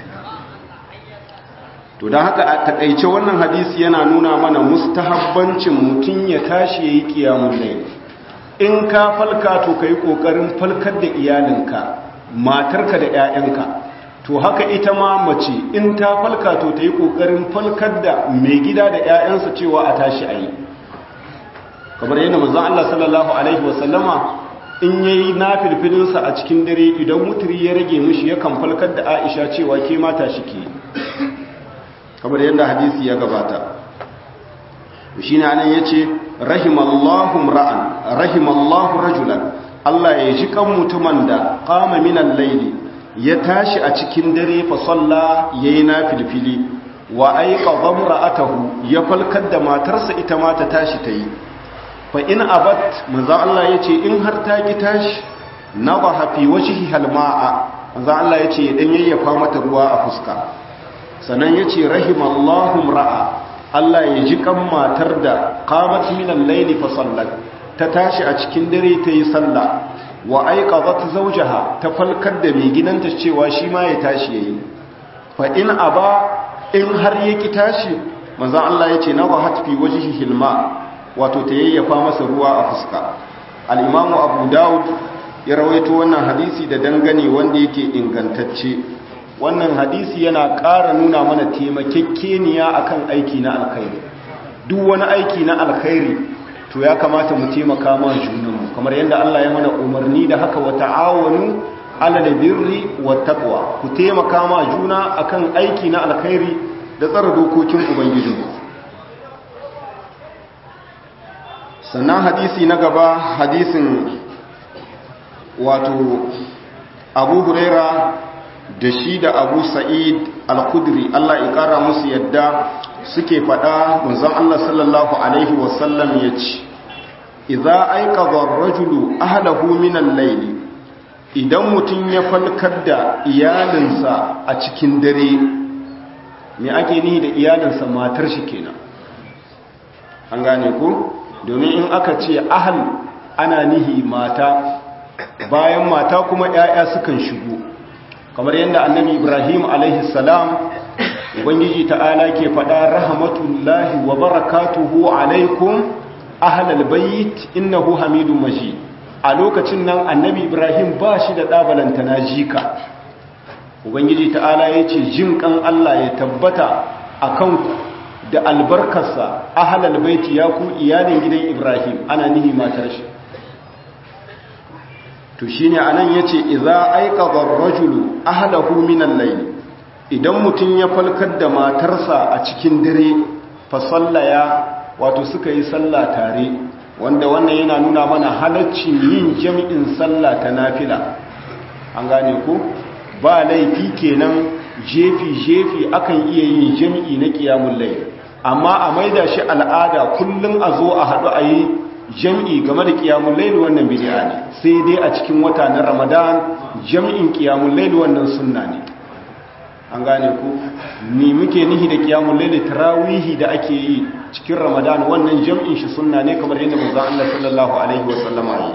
to dan haka a takaice wannan hadisi yana nuna mana mustahabbancin mutum ya tashi yayi qiyamul layl in ka falka to kai kokarin falkar da iyalinka matarka da 'ya'yanka to haka ita ma mace in ta falka to ta yi ƙoƙarin falkar da mai gida da 'ya'yansa cewa a tashi a yi kamar yadda mazan Allah sallallahu Alaihi wasallama in ya yi na filfilinsa a cikin dare idan mutiri ya rage mishi yakan falkar da aisha cewa ke mata shi ke kamar yadda hadisi ya gabata shi ne anan ya ce rahimallahu ra'an rahimallahu rajulan Allah ya ji kan mutumin da qama minal layli ya tashi a cikin dare fa salla yayi nafilfili wa ayqa dhamra'atahu ya falkar da matarsa ita ma ta tashi tayi fa in abat manzo Allah yace in har ta ki tashi nadaha fi wajhi halma'a manzo Allah yace dan yayyafa mata ruwa a fuska sannan yace rahimallahu ra'a Allah ya ji kan matar da qamat min al-layli fa sallat ta tashi a cikin dare ta yi sallah wa aiqadat zawjaha ta falkar da mai gidanta cewa shi ma ya tashi yayi fa in aba in har yaki tashi manzo Allah yace nadahat fi wajhi hilma wato ta yayyafa masa ruwa a fuska al-imamu abu daud ya rawaito wannan hadisi da dangane wanda yake ingantacce wannan hadisi yana ƙara nuna mana taimakekeniya akan aiki na alkhairi duk wani aiki na alkhairi to ya kamata mu taimaka ma junanmu kamar yadda Allah ya mana umarni da haka wa ta'awanu ala da birri wa taqwa ku taimaka ma juna akan aiki na alkhairi da tsara dokokin ubangijinku sannan hadisi na gaba hadisin wato abu huraira da shi da abu sa'id al-kudri Allah ya kara musu yadda suke faɗa munzan Allah sallallahu alaihi wasallam ya ce idza aiqadha ar-rajulu ahlahu min al-layl idan mutum ya falkar da iyalinsa a cikin dare me ake nihi da iyalinsa matar shi kenan an gane ku domin in aka ce ahal ana nihi mata bayan mata kuma 'ya'ya sukan shigo kamar yadda annabi ibrahim alaihi salam ubangiji ta'ala ke faɗa rahmatullahi wa barakatuhu alaikum ahlal bayt innahu hamidun majid a lokacin nan annabi ibrahim ba shi da ɗabalanta na jika ubangiji ta'ala ya ce jin kan allah ya tabbata a kanku da albarkarsa ahlal baiti ya ku iyalin gidan ibrahim ana nihi matar shi to shine anan yace idza aiqadha ar-rajulu ahlahu min al-layl idan mutun ya falkar da matarsa a cikin dare fa sallaya wato suka yi sallah tare wanda wannan yana nuna mana halaccin yin jami'in sallah ta nafila an gane ko ba laifi kenan jefi jefi akan iya yin jami'i na qiyamul layl amma a maida shi al'ada kullun a zo a hadu a yi jam'i game da ƙiyamun laili wannan bidi'a ne sai dai a cikin wata na ramadan jam'in ƙiyamun laili wannan sunna ne an gane ku ni muke nihi da ƙiyamun laili tarawihi da ake yi cikin ramadan wannan jam'in shi sunna ne kamar yadda manzon Allah sallallahu alaihi wasallama yi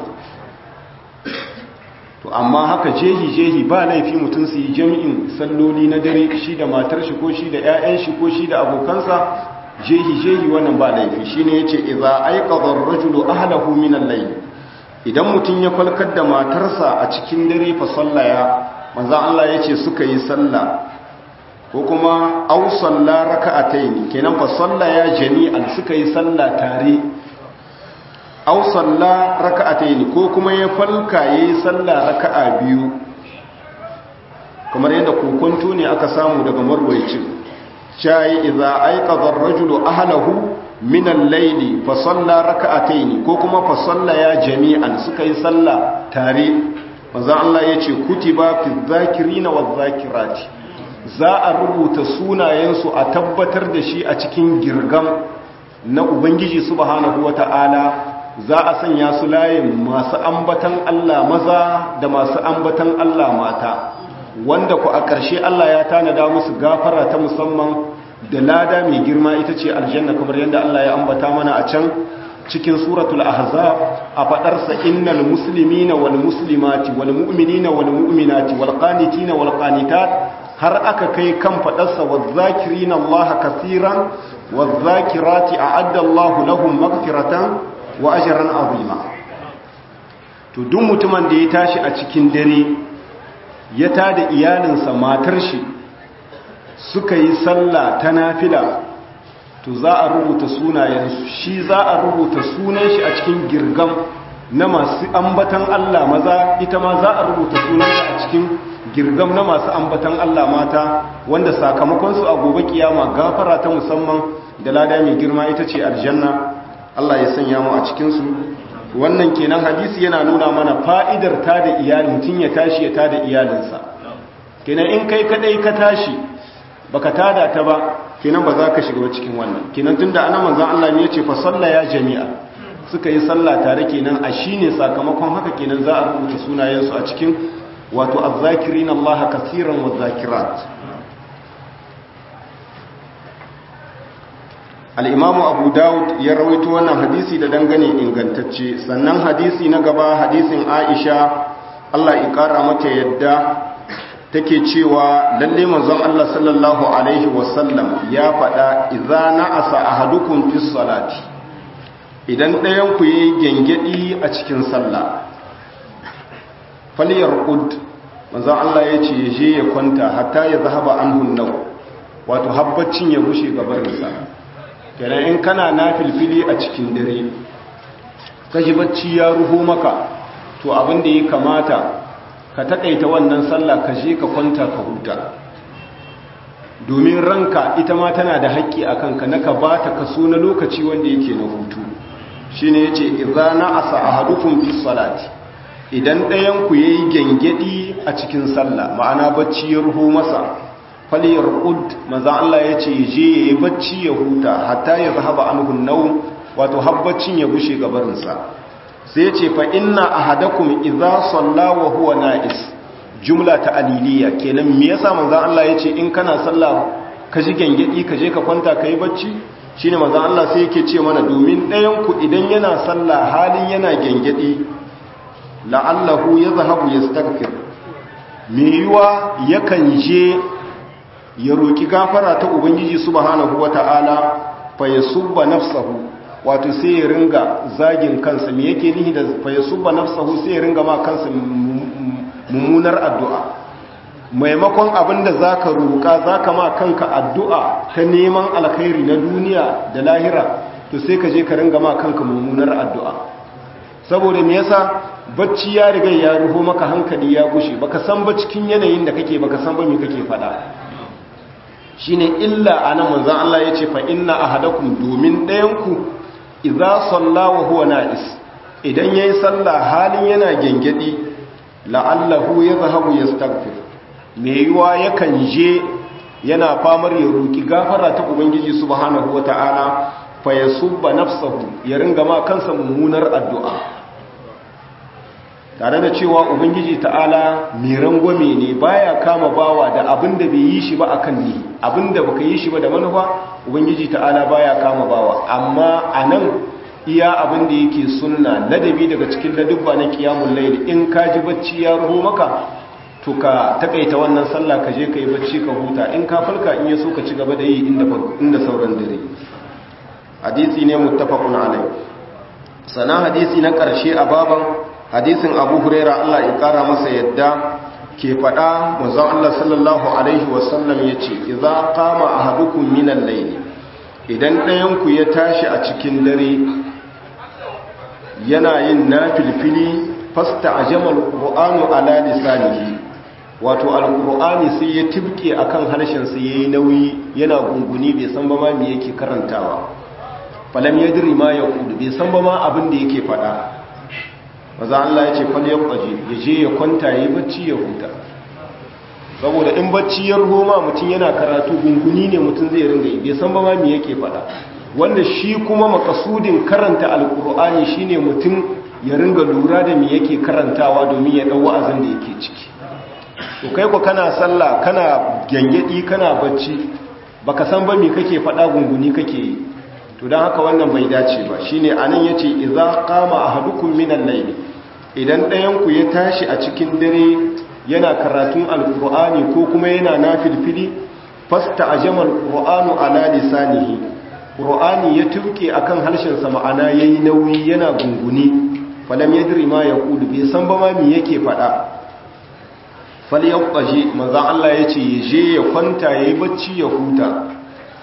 to amma haka jehi jehi ba laifi mutum su yi jam'in salloli na dare shi da matar shi ko shi da 'ya'yan shi ko shi da abokansa jehi jehi wannan ba laifi shine yace idza ayqadha ar-rajulu ahlahu min al-layl idan mutun ya falkar da matarsa a cikin dare fa sallaya manzo Allah yace suka yi sallah ko kuma aw salla raka'atayn kenan fa sallaya jami'an suka yi sallah tare aw salla raka'atayn ko kuma ya falka yayi sallah raka'a biyu kamar yadda kokonto ne aka samu daga marwayicin shayi idza aiqadha ar-rajulu ahlahu min al-layli fa salla rak'atayn ko kuma fa salla ya jami'an suka yi sallah tare manzo Allah yace kutiba fi dhakirina wadh-dhakirati za a rubuta sunayensu a tabbatar da shi a cikin girgam na ubangiji subhanahu wata'ala za a sanya su layin masu ambatan Allah maza da masu ambatan Allah mata wanda ku a ƙarshe Allah ya tanada musu gafara ta musamman da lada mai girma ita ce aljanna kamar yadda Allah ya ambata mana a can cikin suratul ahzab a fadarsa innal muslimina wal muslimati wal mu'minina wal mu'minati wal qanitina wal qanitat har aka kai kan fadarsa waz zakirina Allah kaseeran waz zakirati a'adda Allah lahum maghfiratan wa ajran azima to duk mutumin da ya tashi a cikin dare ya tada iyalinsa matar shi suka yi sallah ta nafila to za a rubuta sunayensu shi za a rubuta sunan shi a cikin girgam na masu ambatan Allah maza ita ma za a rubuta sunansa a cikin girgam na masu ambatan Allah mata wanda sakamakonsu a gobe kiyama gafara ta musamman da lada mai girma ita ce aljanna Allah ya sanya mu a cikinsu wannan kenan hadisi yana nuna mana fa'idar ta da iyali mutum ya tashi ya tada iyalinsa kenan in kai kadai ka tashi baka tada ta ba kenan ba za ka shiga cikin wannan kenan tunda ana manzon Allah ne yace fa sallaya jami'a suka yi sallah tare kenan a shine sakamakon haka kenan za a rubuta sunayensu a cikin wato azzakirin Allah kaseeran wa zakirat al-imam Abu Dawud ya rawaito wannan hadisi da dangane ingantacce sannan hadisi na gaba hadisin Aisha Allah ya kara mata yadda take cewa lalle manzon Allah sallallahu alaihi wasallam ya faɗa idza na'asa ahadukum fi salati idan ɗayan ku yayi gengedi a cikin sallah falyarqud manzon Allah ya ce je ya kwanta hatta ya zahaba anhu naw wato habbacin ya bushe gabarinsa kenan in kana nafilfili a cikin dare kaji bacci ya ruho maka to abin da ya kamata ka takaita wannan sallah ka je ka kwanta ka huta domin ranka ita ma tana da haƙƙi a kanka na ka ba ta kaso na lokaci wanda yake na hutu shi ne ya ce izana asa a hadufin fi salati idan ɗayanku ya yi gyangyaɗi a cikin sallah ma'ana bacci ya ruho masa faliyar ud maza Allah ya ce je ya yi bacci ya huta hatta ya zahaba an nau wato habbacin ya bushe gabarinsa sai ce fa inna ahadakum idza salla wa huwa na'is jumla ta aliliya kenan me yasa manzo Allah yace in kana sallah ka ji gengedi ka je ka kwanta kai bacci shine manzo Allah sai yake ce mana domin ɗayan ku idan yana sallah halin yana gengedi la'allahu yadhhabu yastaghfir me yiwa yakan je ya roki gafara ta ubangiji subhanahu wata'ala fa yasubba nafsahu wato sai ya ringa zagin kansa me yake nihi da fa yasubba nafsahu sai ya ringa ma kansa mummunar addu'a maimakon abinda zaka roka zaka ma kanka addu'a ta neman alkhairi na duniya da lahira to sai ka je ka ringa ma kanka mummunar addu'a saboda me yasa bacci ya riga ya ruho maka hankali ya gushe baka san ba cikin yanayin da kake baka san ba me kake fada shine illa anan manzon Allah yace fa inna ahadakum domin ɗayanku idza salla wa huwa na'is idan yayi sallah halin yana gengedi la'allahu yadhhabu yastaghfir me yiwa yakan je yana famar ya roki gafara ta ubangiji subhanahu wata'ala fa yasubba nafsahu ya ringa ma kansa mummunar addu'a tare da cewa ubangiji ta'ala mai rangwame ne baya kama bawa da abin da bai yi shi ba akan ni abin da baka yi shi ba da manufa ubangiji ta'ala baya kama bawa amma anan iya abin da yake sunna ladabi daga cikin ladubba na qiyamul layl in ka ji bacci ya ruho maka to ka takaita wannan sallah ka je kai bacci ka huta in ka falka in yaso ka ci gaba da yi inda inda sauran dare hadisi ne muttafaqun alai sana hadisi na karshe a baban hadisin abu huraira Allah ya kara masa yadda ke faɗa manzon Allah sallallahu alaihi wasallam ya ce idza qama ahadukum min al-layl idan ɗayanku ya tashi a cikin dare yana yin nafilfili fasta ajamal qur'anu ala lisanihi wato alqur'ani sai ya tibke akan harshen sa yayi nauyi yana gunguni bai san ba ma me yake karantawa falam yadri ma yaqulu bai san ba ma abin da yake faɗa maza Allah ya ce fal yaqaji ya je ya kwanta yayi bacci ya huta saboda in bacci ya roma mutum yana karatu gunguni ne mutum zai ringa yi bai san ba ma me yake faɗa wanda shi kuma makasudin karanta alkur'ani shine mutum ya ringa lura da me yake karantawa domin ya dau wa'azin da yake ciki to kai ko kana sallah kana gengedi kana bacci baka san ba me kake faɗa gunguni kake yi to dan haka wannan bai dace ba shine anan yace idza qama ahadukum minan layl idan ɗayan ku ya tashi a cikin dare yana karatun alkur'ani ko kuma yana nafilfili fasta ajamal qur'anu ala lisanihi qur'ani ya tuke akan harshen sa ma'ana yayi nauyi yana gunguni falam yadri ma yaqulu bai san ba ma me yake fada fal yaqaji manzo Allah yace yaje ya kwanta yayi bacci ya huta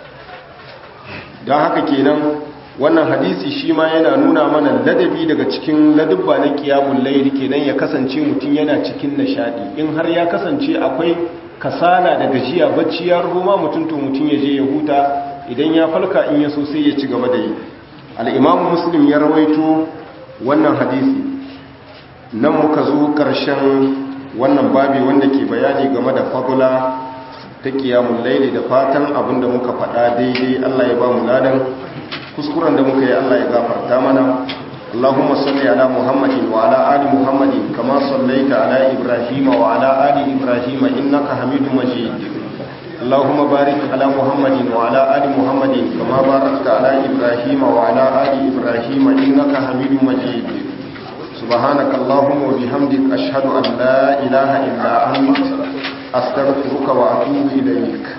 dan haka kenan wannan hadisi shi ma yana nuna mana ladabi daga cikin ladubba na kiyamun laili kenan ya kasance mutum yana cikin nishadi in har ya kasance akwai kasala da gajiya bacci ya rubo ma mutum to mutum ya je ya huta idan ya falka in ya so sai ya ci gaba da yi al-imamu muslim ya rawaito wannan hadisi nan muka zo ƙarshen wannan babi wanda ke bayani game da fagula ta kiyamun laili da fatan abinda muka faɗa daidai Allah ya ba mu ladan kuskuren da muka yi Allah ya gafarta mana اللهم صل على محمد وعلى آل محمد كما صليت على إبراهيم وعلى آل إبراهيم إنك حميد مجيد اللهم بارك على محمد وعلى آل محمد كما باركت على إبراهيم وعلى آل إبراهيم إنك حميد مجيد سبحانك اللهم وبحمدك أشهد أن لا إله إلا أنت أستغفرك وأتوب إليك